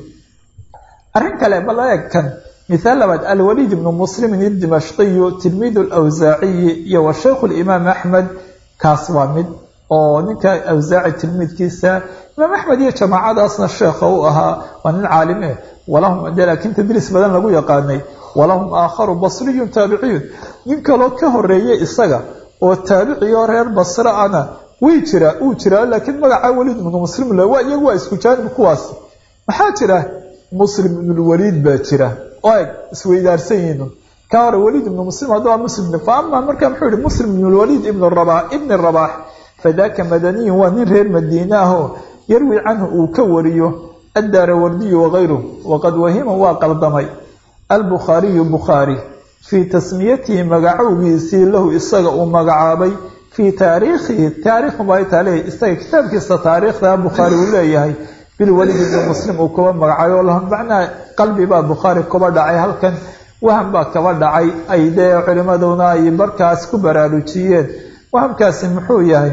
arrin kale bal eeg kan mithaal labaad alwaliid ibnu muslimin idimashqiyu tilmiidu lwsaaciyi iyo wa shaykhu limaam axmed kaas waa mid oo ninka awsaaci tilmiidkiisa imaam axmed iyo jamaacadaasna sheekha u ahaa waa nin caalim eh walahum de laakiin tadriis badan lagu yaqaanay walahum aakharu basriyun taabiciyun nin kaloo ka horeeyay isaga oo taabiciyo reer basre ana way jiraa uu jiraa laakiin magaca waliid ibnu muslim le waa iyagu waa isku jaanib kuwaas maxaa jira muslim ibnulwaliid baa jira oo eg isweydaarsan yihiin ka hore waliid ibnu muslim hadda waa muslim fa ama marka muxuu yihi muslim ibnulwaliid ibn raba ibni rabaax fadaaka madaniyun waa nin reer madiine ahoo yarwi canhu uu ka wariyo addaara wardiyu wakayruh waqad wahima waa qaldamay albukhaariyu bukhaari fii tasmiyatihi magacowgiisii lahu isaga uu magacaabay fii taariikhihi taariikhubay tale isaga kitaabkiisa taariikhda bukhaari uu leeyahay bilwalid ibni muslim uu kuba magacayo lahum macnaa qalbi baa bukhaari kuba dhacay halkan waham baa kaba dhacay ay dee culimaduna ay markaas ku baraarujiyeen wahamkaasi muxuu yahay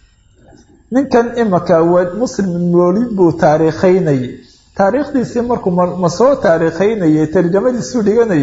ninkan imaka muslim ibnulwaliid buu taariikhaynayay taariikhdiisii markuu ma soo taariikhaynayay tarjamadiisuu dhiganayay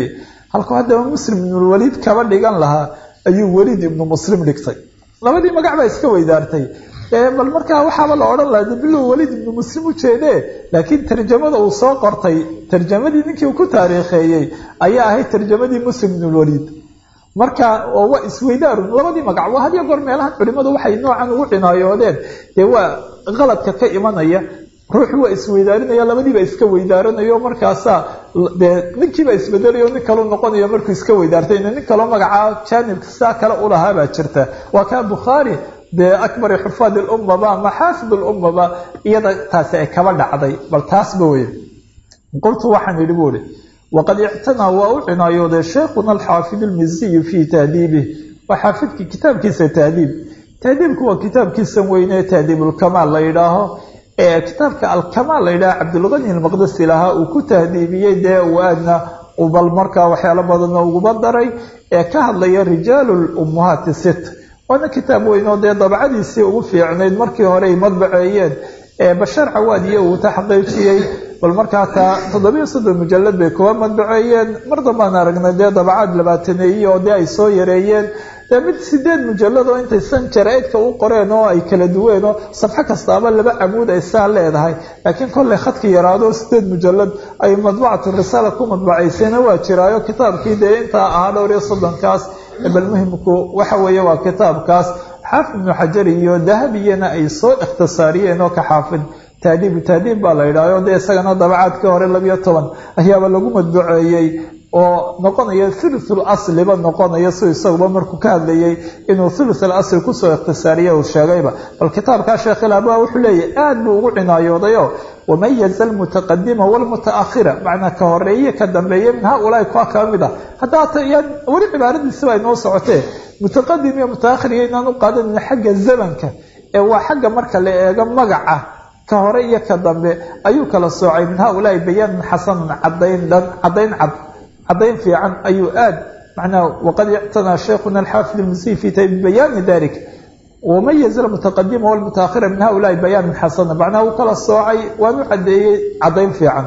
halkuu haddaba muslim ibnulwaliid kaba dhigan lahaa ayuu weliid ibnu muslim dhigtay labadii magac baa iska weydaartay bal markaa waxaaba la odhan laha bilow weliid ibnu muslim u jeedee laakiin tarjamada uu soo qortay tarjamadii ninkii uu ku taariikheeyey ayaa ahayd tarjamadii muslim ibnulwaliid marka oo waa isweydaarun labadii magac waa hadiyo goor meelahan culimadu waxay noocan ugu cinaayoodeen dee waa qaladka ka imanaya ruuxu waa isweydaarinaya labadiiba iska weydaaranayo markaasaa dee ninkiiba isbedelayo nin kalu noqonayo markuu iska weydaartay nin kaloo magacaa jaanibka saa kale ulahaabaa jirta waa kaa bukhaari dee akbari xufaad lummaba ama xaafid lummaba iyada taasi ay kaba dhacday bal taasba wey qultu waxaan idhi bu ihi waqad ictanaa waa u cinaayooday sheekhuna alxaafid almiziyu fii tahdiibih waa xaafidkii kitaabkiisa tahdiib tahdiibku waa kitaabkiisan weyne tahdiibulkamaal la yidhaaho ee kitaabka alkamaal la yidhaha cabdulqani almaqdasi lahaa uu ku tahdiibiyey dee uu aadna bal markaa waxyaalo badanna uguba daray ee ka hadlaya rijaalu lummuhaati sit waana kitaab weyn oo dee dabcadiisii ugu fiicnayd markii hore ay madbaceeyeen ee bashaar cawaadiye uu taxqiijiyey bal markaa taa toddobiyo soddon mujalad bay kuwa madbaceeyeen mar dambaan aragnay dee dabacaad labaataneeye oo dee ay soo yareeyeen dee mid sideed mujalad oo intaysan jaraa-idka u qoreen oo ay kala duween oo safxo kastaaba laba camuud ay saa leedahay laakiin kollay khadki yaraado sideed mujalad ay madbacatu risaala ku madbacaysayna waa jiraayo kitaabkii dee intaa ahaa dhowr iyo soddonkaas bal muhimku waxa weeye waa kitaabkaas xaafid ibnu xajar iyo dahabiyana ay soo ikhtisaariyeen oo ka xaafid taadiibu taadiib baa la yidhahyo dee isagana dabacaadkii hore labiyo toban ayaaba lagu madbuceeyey oo noqonaya thuluthul asliba noqonaya si isaguba markuu ka hadlayay inuu thuluthul asli kusoo ikhtisaariye uu sheegayba bal kitaabkaa sheekh ilaaba wuxuu leeyahy aad buu ugu cinaayoodayo wamayaza almutaqadima walmutaakhira macnaa ka horeeye ka dambeeye min haaulaai kuwa kaba mid ah haddaata yaan weli cibaaradiisiba ay noo socotee mutaqadim iyo mutaakhir iyo inaan u qaadanin xagga zamanka ee waa xagga marka la eego magaca ka hore iyo ka dambe ayuu kala soocay min haaulaai bayaanan xasanan cadayn dhan cadayn cad cadayn fiican ayuu aad macnaa waqad ictanaa sheikhuna alxaafid almasiih fi bayaani dalik wamayaza almutaqadima walmutaakhira min haaulaai bayaanan xasana macnaha uu kala soocay waanu cadeeyey cadayn fiican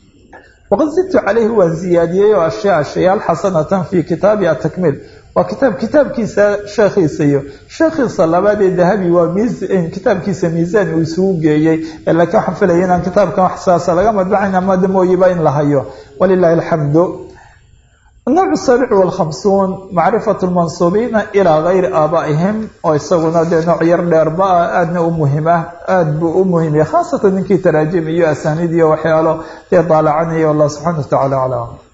waqad zidtu calayhi waan ziyaadiyey oo ashyaa shayaal xasanatan fi kitaabi atakmiil waa kitaab kitaabkiisa sheekhiisa iyo sheekhiisa labaad ee dahabi waa kitaabkiisa miisaan uu isugu geeyey laakiin waxaan filaya inaan kitaabkan wax saasa laga madbacayn amada mooyiba in la hayo walilahi alxamdu النوع السابع والخمسون معرفة المنصوبين إلى غير آبائهم oo isaguna dee nooc yar dheerba ah aadna u muhim ah aad buu u muhimya khaasatan ninkii taraajim iyo asaaniid iyo waxyaalo dee daalacanaya allah subxana wa tacala aclam